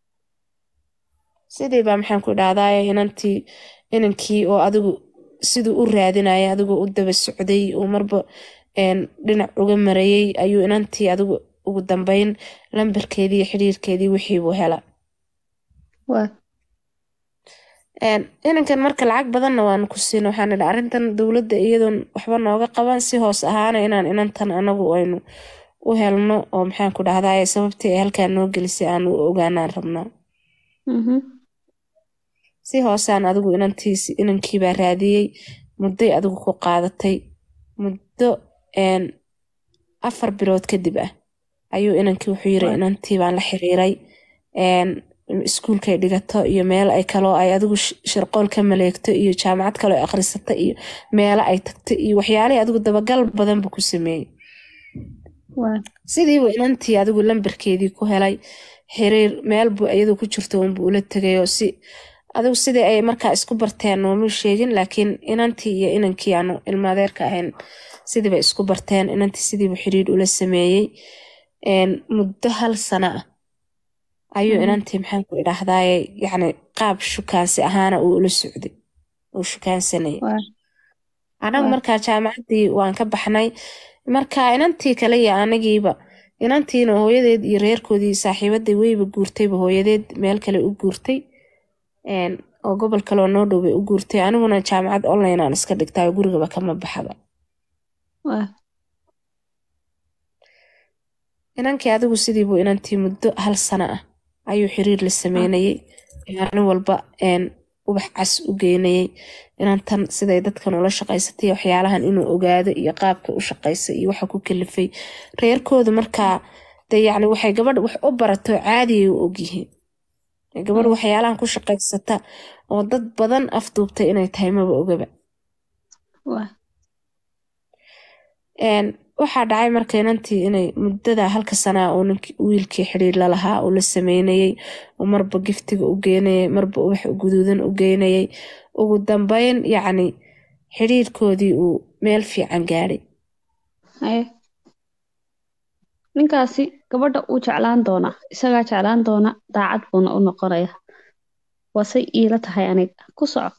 sidii baa maxaan ku idhahdaaye inantii inankii oo adigu siduu u raadinaya adigu u daba socday uu marba een, dhinac uga marayay ayuu inantii adigu ugu dambeyn lambarkeedii iyo xidhiirkeedii wixiibuu hela waay Een, inankan marka lacag badanna waanu ku siina waxaan idhi arrintan dowladda iyadoon waxba nooga qaban si hoos ahaana inaan inantan anagu aynu u helno oo maxaan ku dhahdaye sababtii ay halkaa noo gelisay aanu u ogaanaan rabnaa Mhm. si hoosaan adigu inantiis inankiibaa raadiyey mudday adigu ku qaadatay muddo een, afar bilood kadib ah ayuu inankii wuxuu yiri inantii baan la xiriiray een, iskuulkay dhigato iyo meel ay kaloo ay adigu sh- sharqool ka maleegto iyo jaamacad kaloo ay akhrisato iyo meelo ay tagto iyo waxyaalihii adigu dabagal badan buu ku sameeyey waay sidiibu inantii adigu lambarkeedii ku helay xiriir meel buu iyadu ku jirto unbuu ula tegay oo si adigu sidii ay markaa isku barteen nooma sheegin laakiin inantii iyo inankii aanu ilmaadeerka ahayn sidiiba isku barteen inantii sidiibu xiriir ula sameeyey een, muddo hal sano ah ayuu inantii maxaan ku idhaahdaaye yacni qaab shukaansi ahaana uu ula socday uu shukaansanayay waay anagu Waa. markaa jaamacaddii waan ka baxnay marka inantii kale iyo anigiiba inantiina hooyadeed iyo reerkoodii saaxiibaday weyba guurtayba hooyadeed meel kale u guurtay een, oo gobol kaleoo noo dhow bay u guurtay aniguna jaamacad online aan iska dhigtayo gurigaba kama baxaba waa inankii adigu sidiibuu inantii muddo hal sano ah ayuu xiriir la sameynayay maalin walba een, ubax cas u geynayay inantan siday dadkan ula shaqaysatay iyo waxyaalahan inuu ogaado iyo qaabka u shaqaysa iyo waxa ku kalifay reerkoodu markaa de yacni waxay gabadh wax u barato caadiyay u ogyihiin gabadh waxyaalahan ku shaqaysata oo dad badan afduubtay inay tahay maba ogaba waa Een, waxaa dhacay marka inantii inay muddada halka sanaa uu ninkii wiilkii xidhiir la lahaa uu la sameynayay uu marba giftiga u geynayay marba ubax guduudan u geynayay ugu dambeyn yacni xidhiirkoodii uu meel fiican gaadhay haye ninkaasi gabadha uu jeclaan doonaa isagaa jeclaan doona daacad buuna u noqonaya waasay iila tahay aniga ku soco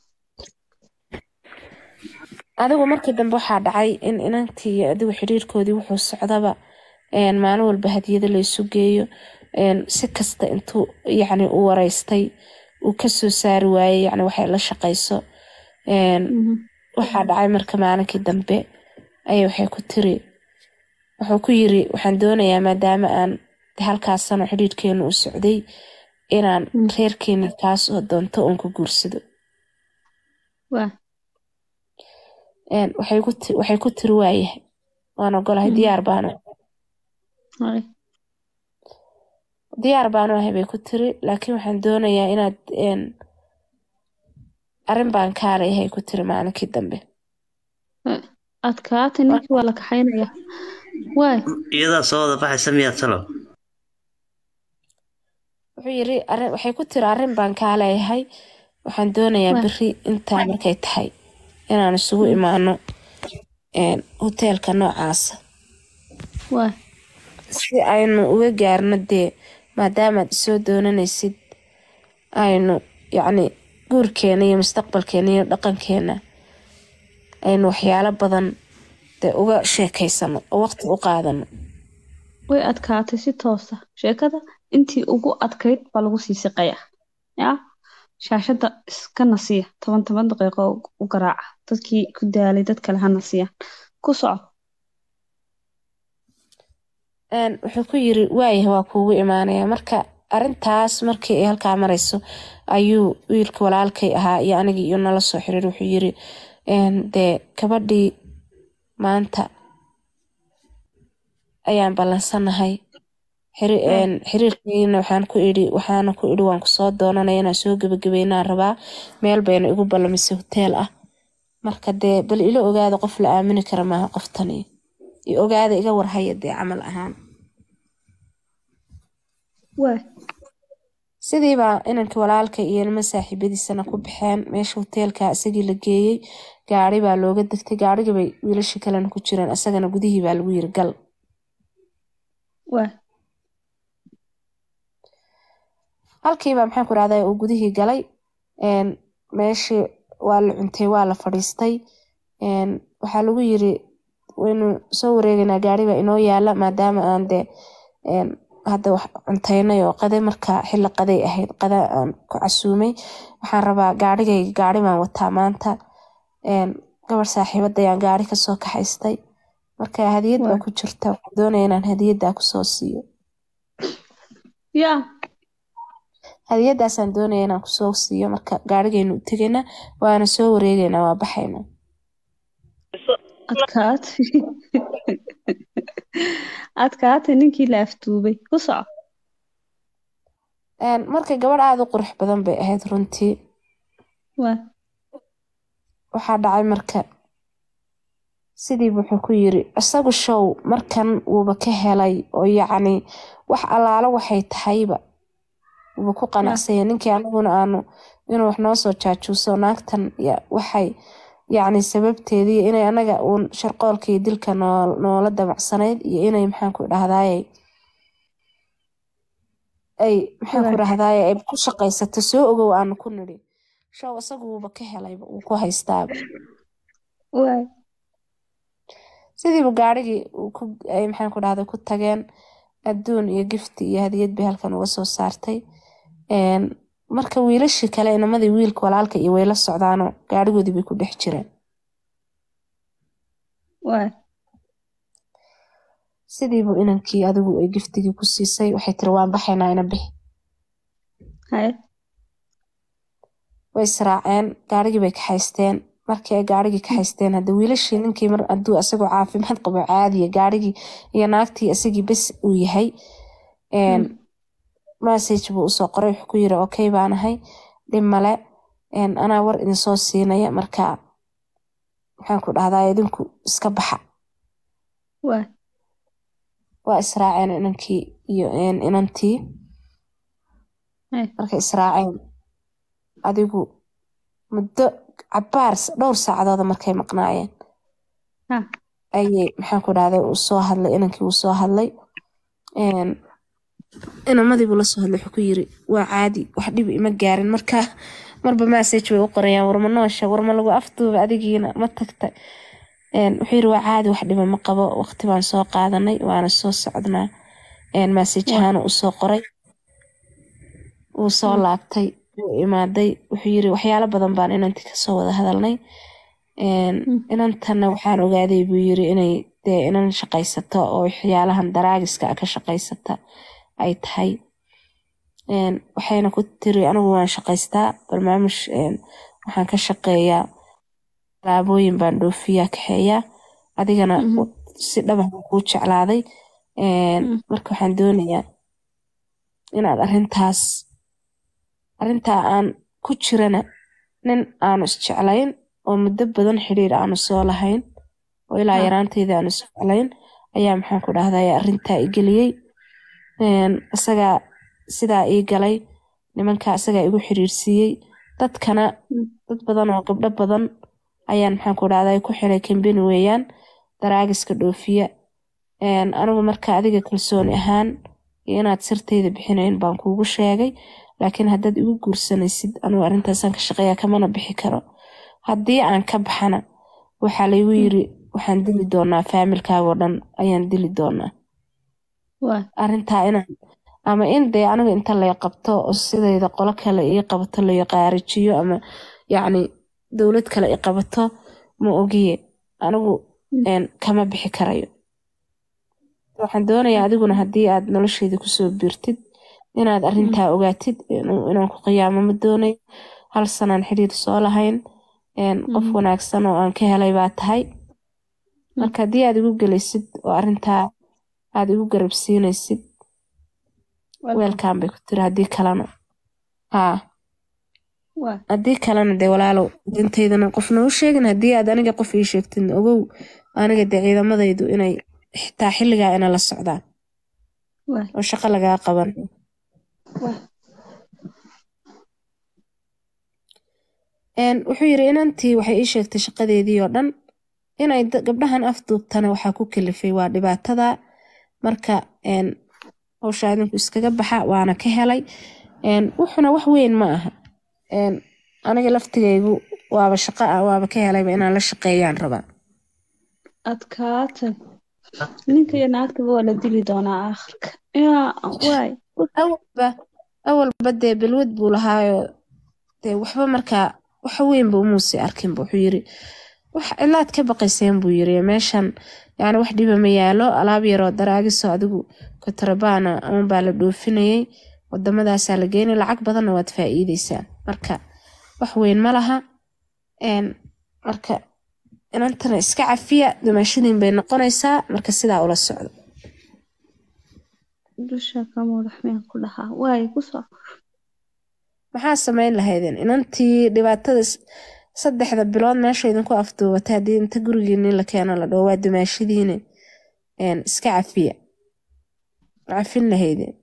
adigu markii dambe waxaa dhacay in inantii iyo adigu xidhiirkoodii wuxuu socdaba een, maalin walba hadiyada laysu geeyo een, si kasta intuu yacni u wareystay uu kasoo saari waayey yacni waxay la shaqayso een, Mhm. waxaa dhacay marka maalinkii dambe ayay waxay ku tiri wuxuu ku yiri waxaan doonayaa maadaama aan de halkaas sano xidhiirkeenu u socday inaan Mm. reerkeena kaas oo doonto uun ku guursado waa Een, waxay ku ti- waxay ku tiri waayahay waan ogolahay Mm. diyaar baanu haye diyaar baanu ahay bay ku tiri laakiin waxaan doonayaa inaad een, arrin baan kaa leeyahay ku tiri maalinkii dambe adkaata ninkii waa la kaxaynaya waay iyadaa soo wada baxaysa miyaa talo wuxuu yiri arrin waxay ku tiri arrin baan kaa leeyahay waxaan doonayaa Waa. beri intaa markay tahay inaan isugu imaano een, hoteelka noocaasa waay si aynu uga gaarno dee maadaamaad isoo doonanaysid aynu yacni guurkeena iyo mustaqbalkeena iyo dhaqankeena aynu waxyaalo badan dee uga sheekaysano oo waqti u qaadano way adkaatay si toosa sheekada intii ugu adkayd baa lagu sii siqaya yaa shaashada iska nasiya toban toban daqiiqo u garaaca dadkii ku daalay dad kale ha nasiyaan ku soco Een, wuxuu ku yiri waayahay waa kuugu imaanaya marka arintaas markii ay halkaa marayso ayuu wiilka walaalkay ahaa iyo anigii iyo nala soo xiriir wuxuu yiri een, dee gabadhii maanta ayaan ballansanahay xiri- een, xiriirkayna waxaan ku idhi waxaana ku idhi waan kusoo doonanaya inaan soo gebagabeynaan rabaa meel bayna igu ballamisay hoteel ah marka dee bal ila ogaada qof la aamini kara maaha qoftani iyo ogaada iga warhaya dee camal ahaan waay sidiibaa inankii walaalka iyo nima saaxiibadiisana ku baxeen meesha hoteelka isagii la geeyey gaari baa looga degtay gaarigii bay wiilashii kalena ku jireen isagana gudihii baa lagu yiri gal waay halkiiba maxaan ku rahdaa uu gudihii galay een, meeshii waa la cuntay waa la fadhiistay een, waxaa lagu yiri waynu soo wareegaynaa gaari baa inoo yaala maadaama aan dee een, hadda wax cuntaynay oo qade marka xilli qaday ahayd qada aan ku casuumay waxaan rabaa gaarigayga gaari baan wataa maanta een, gabar saaxiibadayaan gaari kasoo kaxaystay marka hadiyad baa Waa. ku jirta waxaan doonaya inaan hadiyaddaa kusoo siiyo yaa hadiyadaasaan doonaya inaan kusoo siiyo marka gaarigaynu u tegaynaa waana soo wareegaynaa waa baxaynaa adkaat adkaatay ninkii la aftuubay ku soco Een, marka gabadh aada u qurux badan bay ahayd runtii waay waxaa dhacay marka sidii wuxuu ku yiri isagu show markan wuuba ka helay oo yacni wax allaalo waxay tahayba wuuba ku qanacsanya ninkii anaguna aanu inuu wax noo soo jaajuuso naagtan ya- waxay yacni sababteedii inay anaga uun sharqoolka iyo dilka noo- noola damacsanayd iyo inay maxaan ku dhahdaaye ay maxaan ku Right. dhahdaaye ay ku shaqaysato soo ogow aanu ku nidhi show isagu wuuba ka helayba wuu ku haystaaba waay sidiiba gaarigii uu ku ay maxaan ku dhahday ku tageen adduun iyo gifti iyo hadiyad bay halkan uga soo saartay Een, marka wiilashii kale inamadii wiilka walaalka iyo way la socdaanoo gaadhigoodii bay ku dhex jireen waay sidiibu inankii adigu ay giftigii ku siisay waxay tiri waan baxaynaa ina bixi haye way israaceen gaarigii bay kaxaysteen markii ay gaarigii kaxaysteen hadda wiilashii ninkii mar hadduu asagoo caafimaad qabo caadiya gaarigii iyo naagtii isagii bes uu yahay Een, message buu usoo qoray wuxuu ku yiri okay baan ahay dhib male Een, anaa war idinsoo siinaya marka maxaan ku dhahdaa idinku iska baxa waay waa israaceen inankii iyo een, inantii Ay. markay israaceen adigu muddo cabaar dhowr saacadooda markay maqnaayeen Ha. ayay maxaan ku dhahday uu soo hadlay inankii uu soo hadlay Een, inamadiibuu la soo hadlay wuxuu ku yiri waa caadi wax dhib ima gaarin marka marba message bay u qorayaan warma noosha warma lagu afduuba adigiina ma tagta Een, wuxuu yiri waa caadi wax dhiba ma qabo waqti baan soo qaadanay waana soo socdnaa Een, message ahaan uu soo qoray wuu soo laabtay wuu imaaday wuxuu yiri waxyaalo badan baan inantii kasoo wada hadalnay Een, Mm. inantana waxaan ogaaday buu yiri inay dee inan shaqaysato oo waxyaalahan daraagiska ah ka shaqaysata ay tahay Een, waxayna ku tiri anigu waan shaqaystaa barnaamij een, waxaan ka shaqeeyaa alaabooyin baan dhoofiyaa kaxeeyaa adigana Mhm. si dhaba baan kuu jeclaaday Een, Mm. marka waxaan doonayaa inaad arrintaas arrintaa aan ku jirana nin aanu isjeclayn oo muddo badan xiriir aanu soo lahayn oo ilaa Ah. yaraanteyda aanu isjeclayn ayaa maxaan ku dhahday arrintaa i geliyey Een, isagaa sidaa ii galay nimankaa isagaa igu xiriirsiiyey dadkana Mm. dad badan oo gabdho badan ayaan maxaan ku dhahday ku xiray kambeni weeyaan daraagiska dhoofiya Een, anigu marka adiga kalsooni ahaan iyo inaad sirteyda bixinayn baan kuugu sheegay laakiin haddaad igu guursanaysid anigu arrintaasaan ka shaqeeya kamana bixi karo haddii aan ka baxana waxaa laygu yiri waxaan dili doonaa faamilkaagoo dhan ayaan dili doonaa waay arrintaa inaan ama in dee aniga inta lay qabto oo sidayda qolo kale ii qabato layo qaarijiyo ama yacni dowlad kale i qabato ma ogiye anigu Mm. een, kama bixi karayo waxaan doonayaa adiguna haddii aad nolosheyda kusoo biirtid inaad arrintaa ogaatid inuu- inaan ku qiyaamo ma doonayo hal sanaan xiriir soo lahayn Een, qof Mhm. wanaagsan oo aan ka helay baa tahay marka haddii aad igu gelaysid oo arrintaa aad igu garabsiinaysid weelkan bay ku tiri haddii kalena haa waay haddii kalena dee walaalow dintaydana qofna u sheegin haddii aad aniga qof ii sheegtidna ogow aniga dee ciidamadaydu inay xitaa xilligaa ina la socdaan waay oo shaqo lagaa qaban waay Een, wuxuu yiri inantii waxay ii sheegtay shaqadeedii oo dhan inay da- gabdhahan afduubtana waxaa ku kalifay waa dhibaatada marka een, hawshaa idinku iskaga baxa waana ka helay Een, wuxuna wax weyn ma aha Een, aniga laftigaygu waaba shaqo ah waaba ka helayba inaan la shaqeeyaan rabaa adkaatay ninka iyo naagtaba waa la dili doonaa aakhirka yaa waay awalba awalba dee balwad buu lahaayo dee waxba markaa wax weynba umuusi arkinba wuxuu yiri wax cilaad ka baqayseen buu yiri meeshan yani wax dhiba ma yaalo alaab yaroo daraagiso adigu kotrabaana ama baa la dhoofinayay wadamadaasaa la geynay lacag badanna waad faa'iideysaa marka wax weyn ma laha Een, marka inantana iska cafiya dumaashadiin bay noqonaysaa marka sidaa ula socdo dusha ka madax miyaan ku dhahaa waay kusoo maxaa samayn lahaydeen inantii dhibaatada s- saddexda bilood meesha idinku afduubatay haddii inta gurigiini la keeno la dhaho waa dumaashadiine Een, iska cafiya ma cafin lahaydeen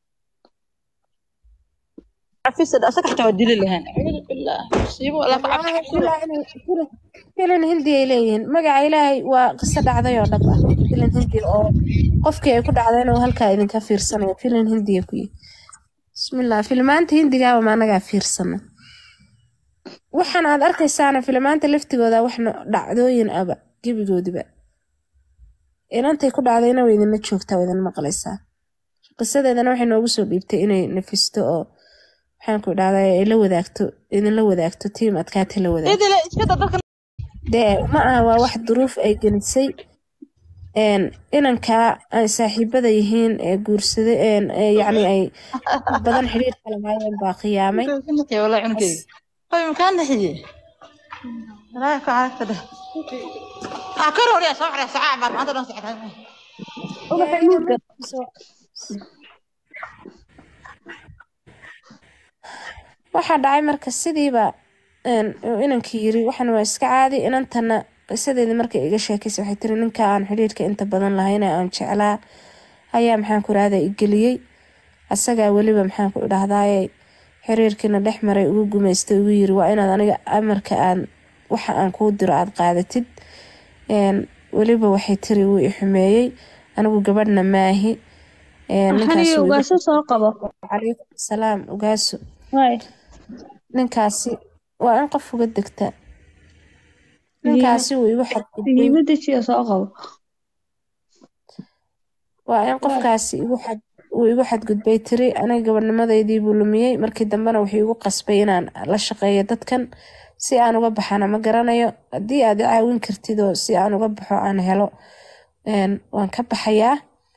cafisad asaga xataa waa dili lahaan acuudu billaah musiibo laba Wallaahi cabsi bilaa inay filim- filim hindi ay leeyihiin magaca ilaahay waa qiso dhacday oo dhab ah filim hindi oo qofkii ay ku dhacdayna uu halkaa idinka fiirsanayo filim hindiya ku yihi bismillah filimaanta hindigaaba ma anagaa fiirsana waxaan aad arkaysaana filimaanta laftigooda wax no- dhacdooyin aba gebigoodiba inantay ku dhacdayna way idinla joogtaa waa idin maqlaysaa qisadeedana waxay noogu soo dhiibtay inay nafisto oo maxaan ku idhahdaa ay la wadaagto idinla wadaagto tiim adkaata la wadaagto idile iska da dadka dee ma aha waa wax duruuf ay gelisay een inankaa ay saaxiibada yihiin ee guursaday een ee yacni ay badan xiriir kala lahaayeen baa qiyaamay والله عنك طيب مكان نحيي لا يكون عليك كده أكرر يا صبح يا ساعة بعد ما أنت نصحت waxaa dhacay marka sidiiba een, uu inankii yiri waxan waa iska caadi inantana qisadeedii markay iga sheekaysay waxay tiri ninka aan xidhiirka inta badan lahayn ee aan jeclaa ayaa maxaan ku idhahdaa igeliyey asagaa weliba maxaan ku idhahdaaye xiriirkiina dhex maray ugu gumaystay ugu yiri waa inaad aniga amarka aan waxa aan kuu diro aad qaadatid een, weliba waxay tiri wuu i xumeeyey anigu gabadhna maahi een, waxaan ninkaas iyo wuu iga- ugaaso soo qabo calaykum salaam ugaaso waay ninkaasi waa in qof uga degta ninkaasi wuu igu xadgudbay muhiimada jiya soo qabo waa in qofkaasi igu xad uu igu xadgudbay tiri aniga gabadhnimadaydii buu lumiyey markii dambena wuxuu igu qasbay inaan la shaqeeyo dadkan si aan uga baxana ma garanayo haddii aad i caawin kartid oo si aan uga baxo aan helo een, waan ka baxayaa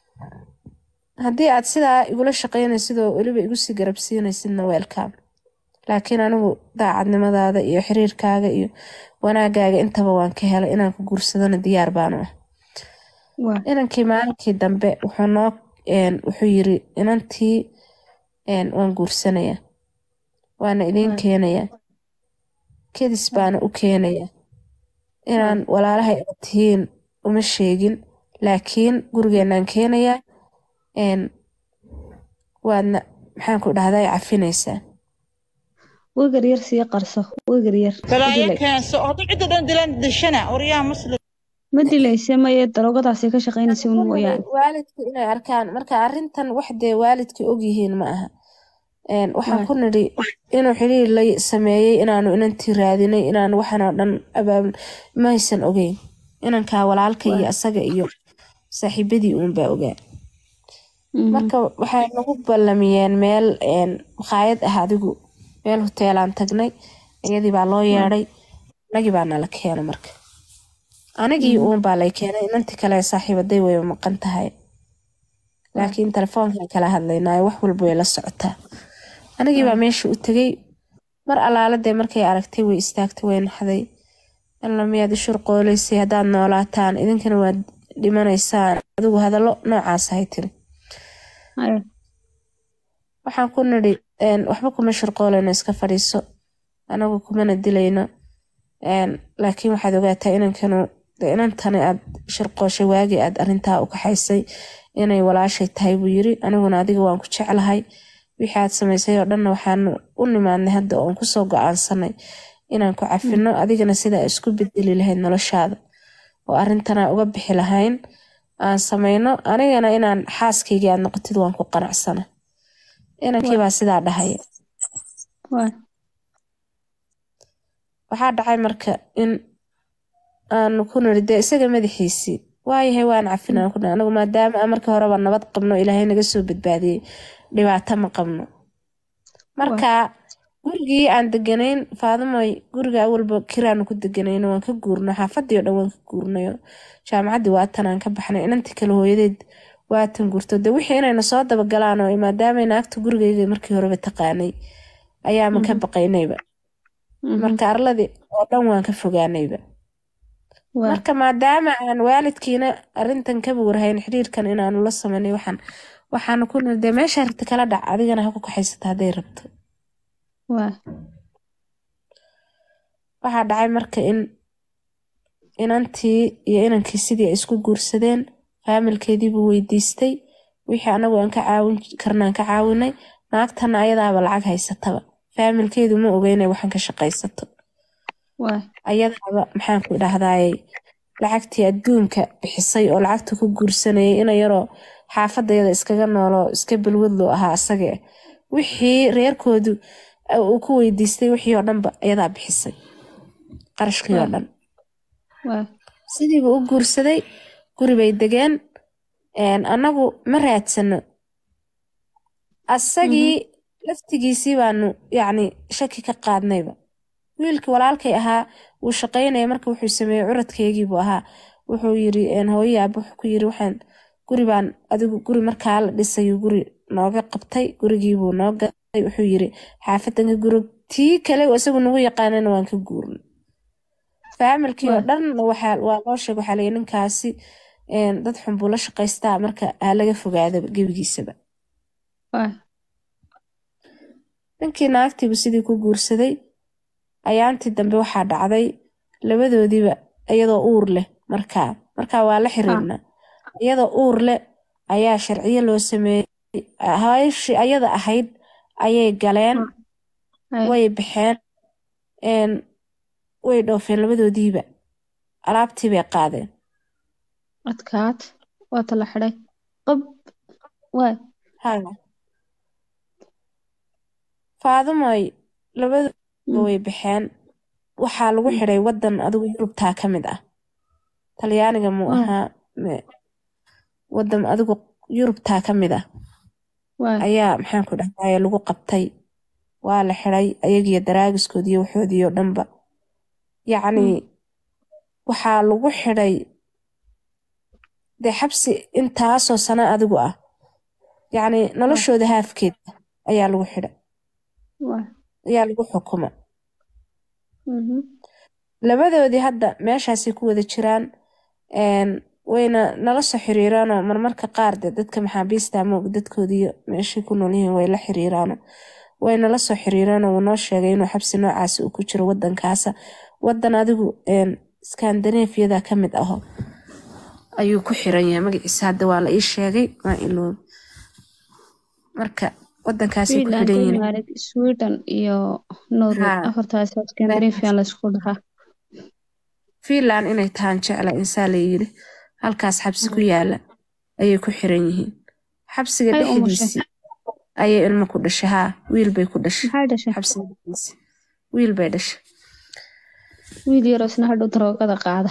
haddii aad sidaa igula shaqeynaysid oo weliba igu sii garabsiinaysidna welcome laakiin anigu daacadnimadaada iyo xiriirkaaga iyo wanaagaaga intaba waan ka helay inaan ku guursadana diyaar baanu ah waay inankii maalinkii dambe wuxuu noo een, wuxuu yiri inantii een, waan guursanayaa waana idiin waay keenayaa kedis baana u keenayaa inaan walaalahay aad tihiin uma sheegin laakiin gurigeenaan keenayaa een, waadna maxaan ku dhahdaa cafinaysaa wegar yar sii qarso wegar yar ma بلايا dilay كان سو هذا عدة دان دلان دشنا وريا مسلم ma dilayse maye daroogadaasay ka shaqaynaysa un Waxaan mooyaane rabay waalidku inay arkaan marka arrintan wax dee waalidka ogyihiin ma aha Een, waxaan waay ku nidhi inuu xiriir la sameeyey inaanu inantii raadinay inaanu waxan oo dhan abaabul maysan ogeyn inankaa walaalka iyo waay asaga iyo saaxiibadii uunbaa ogaa mhm marka waxay nagu ballamiyeen meel een, makhaayad ah adigu meel hoteelaan tagnay iyadii baa loo waay yeedhay anagii baa nala keenay marka anigii mhm uun baa lay keenay inantii kale ee saaxiibaday way maqan tahay waay laakiin telefoonkan kala hadlaynaayo wax walba way la socotaa anigii baa waay meesha u tegey mar alaaladee markay aragtay way istaagtay way naxday alla miyaad i shurqooleysay haddaad noolaataan idinkana waad dhimanaysaan adigu hadallo noocaas ahay tiri Ay, waxaan ku nidhi een, waxba kuma shurqoolayno iska fadhiiso anagu kumana dilayno een, laakiin waxaad ogaataa inankanu de inantani aad shirqooshay waagii aad arintaa u kaxaysay inay walaashay tahay buu yiri aniguna adiga waan ku jeclahay wixii aad samaysay oo dhanna waxaanu u nimaadnay hadda oon kusoo go-aansanay inaan ku cafino adigana sidaa isku bedeli lahayd noloshaada oo arrintanaa uga bixi lahayn aan samayno anigana inaan xaaskaygii aad noqotid waan ku qanacsana inankii baa sidaa dhahaya waay waxaa dhacay marka in aanu ku niri dee isaga madaxiisii waayahay waan cafinaan ku anagu maadaama aan markii horeba nabad qabno ilaahay naga soo badbaadiyey dhibaato ma qabno marka gurigii aan deganayn faadimoy guriga awalba kiraanu ku deganayno waan ka guurno xaafadii oo dhan waan ka guurnayo jaamacaddii waatan aan ka baxnay inantii kale hooyadeed waatan guurto de wixii inayna soo dabagalaan oo maadaamay naagta gurigayga markii horeba taqaanay ayaama ka baqaynayba mhm marka arladii oo dhan waan ka fogaanayba waay marka maadaama aan waalidkiina arintan kaba warhayn xiriirkan inaanu la sameynay waxaan waxaanu ku niri dee meesha rabta kala dhac adigana ha ku kaxaysata hadday rabto waay waxaa dhacay marka in inantii iyo inankii sidii ay isku guursadeen faamilkeediibuu weydiistay wixii anagu aan ka caawin karnaan ka caawinay naagtana ayadaaba lacag haysataba faamilkeedu ma oga inay waxan ka shaqaysato waay ayadaaba maxaan ku idhahdaayey lacagtii adduunka bixisay oo lacagta ku guursanayay ina yaroo xaafadayada iskaga nooloo iska balwadlo ahaa asaga eh. wixii reerkoodu uu ku weydiistay wixii oo dhanba ayadaa bixisay qarashkii oo waay dhan waay sidiiba u guursaday guri bay degeen een, annagu ma raadsano asagii laftigiisii baanu yacni shaki ka qaadnayba wiilkii walaalkay ahaa wuu shaqaynaya marka wuxuu sameeyey curadkaygiibuu ahaa wuxuu yiri hooye aaba wuxuu ku yiri waxaan guri baan adigu guri markaa la dhisayuu guri nooga qabtay gurigiibuu noo gaday wuxuu yiri xaafadanka guri tii kale isagu nagu yaqaanana waan ka guurnay faamilkii oo dhan waxaa waa loo sheeg waxaa layi ninkaasi dad xun buu la shaqaystaa marka ha laga fogaadaba gebigiisaba ninkii naagtiibu sidii ku guursaday ayaantii dambe waxaa dhacday labadoodiiba iyadoo uur leh markaa markaa waa la xiriirnaa iyadoo uur leh ayaa sharciyo loo sameeyey hawshii ayada ahayd ayay galeen way baxeen way dhoofeen labadoodiiba alaabtii bay qaadeen adkaad waata la xidhay qab waay faadumoy labadooduba way baxeen waxaa lagu xidhay wadan adigu yurubtaa ka mid ah talyaaniga muu ahaa wadan adigu yurubtaa ka mid ah ayaa maxaan ku dhahdaye lagu qabtay waa la xidhay ayagiyo daraagiskoodiiyo waxoodiiyo dhanba yacni waxaa lagu xidhay dee xabsi intaasoo sano adigu ah yacni noloshooda haafkeeda ayaa lagu xidhay ayaa lagu xukuma labadoodii hadda meeshaasay ku wada jiraan wayna nala soo xiriiraanoo marmarka qaar de dadka maxaabiista moog dadkoodiiyo meeshay ku noolyihiin way la xiriiraano wayna la soo xiriiraanoo wuu noo sheegay inuu xabsi noocaasi uu ku jiro wadankaasa wadan adigu skandinefiyada ka mid aho ayuu ku xiran yahay magaciisa hadda waa la ii sheegay waa iloobi marka wadankaasay ku xidhan yihiin sweden iyo norway afartaas scandinavian laysku dhahaa finland inay tahaan jecla insaa la yiri halkaas xabsi ku yaala ayay ku xiran yihiin xabsiga dhexdiisii ayay ilmo ku dhashay haa wiil bay ku dhashay xabsiga dhexdiisii wiil bay dhashay wiil yaroo isna hadhow daroogada qaada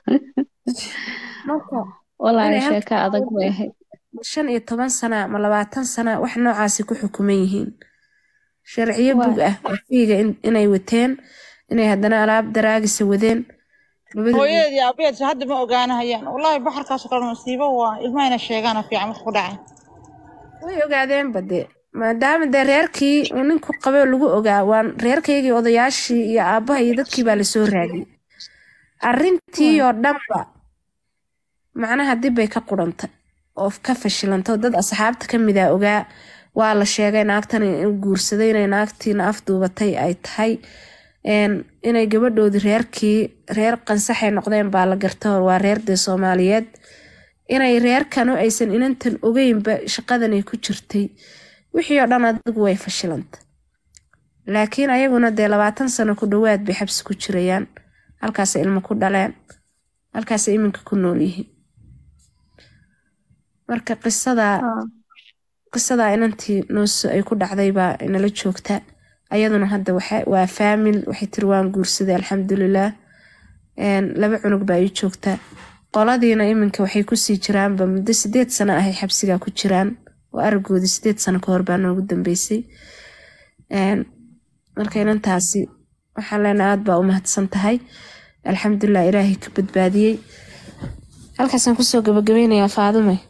walaahi sheeka adag bay ahayd shan iyo toban sana ma labaatan sana wax noocaasi ku xukuman yihiin sharciyo bug ah fiiga inay wateen inay haddana alaab daraagisa wadeen hooyadeedii aabaheedsa hadda ma ogaanahayaan wallaahi baxarkaasoo kale masiibo waa ilmahayna sheegaana fiican wax ku dhacay way ogaadeenba dee maadaama dee reerkii uu ninku qaboo lagu ogaa waan reerkaygii odayaashii iyo aabbaha iyo dadkii baa lasoo raadiyey arrintii oo dhanba macnaha dib bay ka qurantay oo ka fashilantay oo dad asxaabta ka mid a ogaa waa la sheegay naagtan in guursaday inay naagtiina afduubatay ay tahay inay gabadhoodii reerkii reer qansaxay noqdeen baa la garta waa reer dee soomaaliyeed inay reerkanu aysan inantan ogeynba shaqadanay ku jirtay wixii oo dhan adigu way fashilantay laakiin ayaguna dee labaatan sano ku dhowaad bay xabsi ku jirayaan halkaasay ilmo ku dhaleen halkaasay iminka ku nool yihiin marka qisadaa qisadaa inantii nooso ay ku dhacday baa inala joogta ayaduna hadda waa faamil waxay tiri waan guursaday alxamdulilaah laba cunug baa ii joogta qoladiina iminka waxay kusii jiraanba muddo sideed sano ahay xabsigaa ku jiraan oo aragoodii sideed sano kahor baa noogu dambeysay marka inantaasi waxaan leenahay aad baa u mahadsan tahay alxamdulilah ilaahay ka badbaadiyey halkaasaan kusoo gabagabeynayaa faadume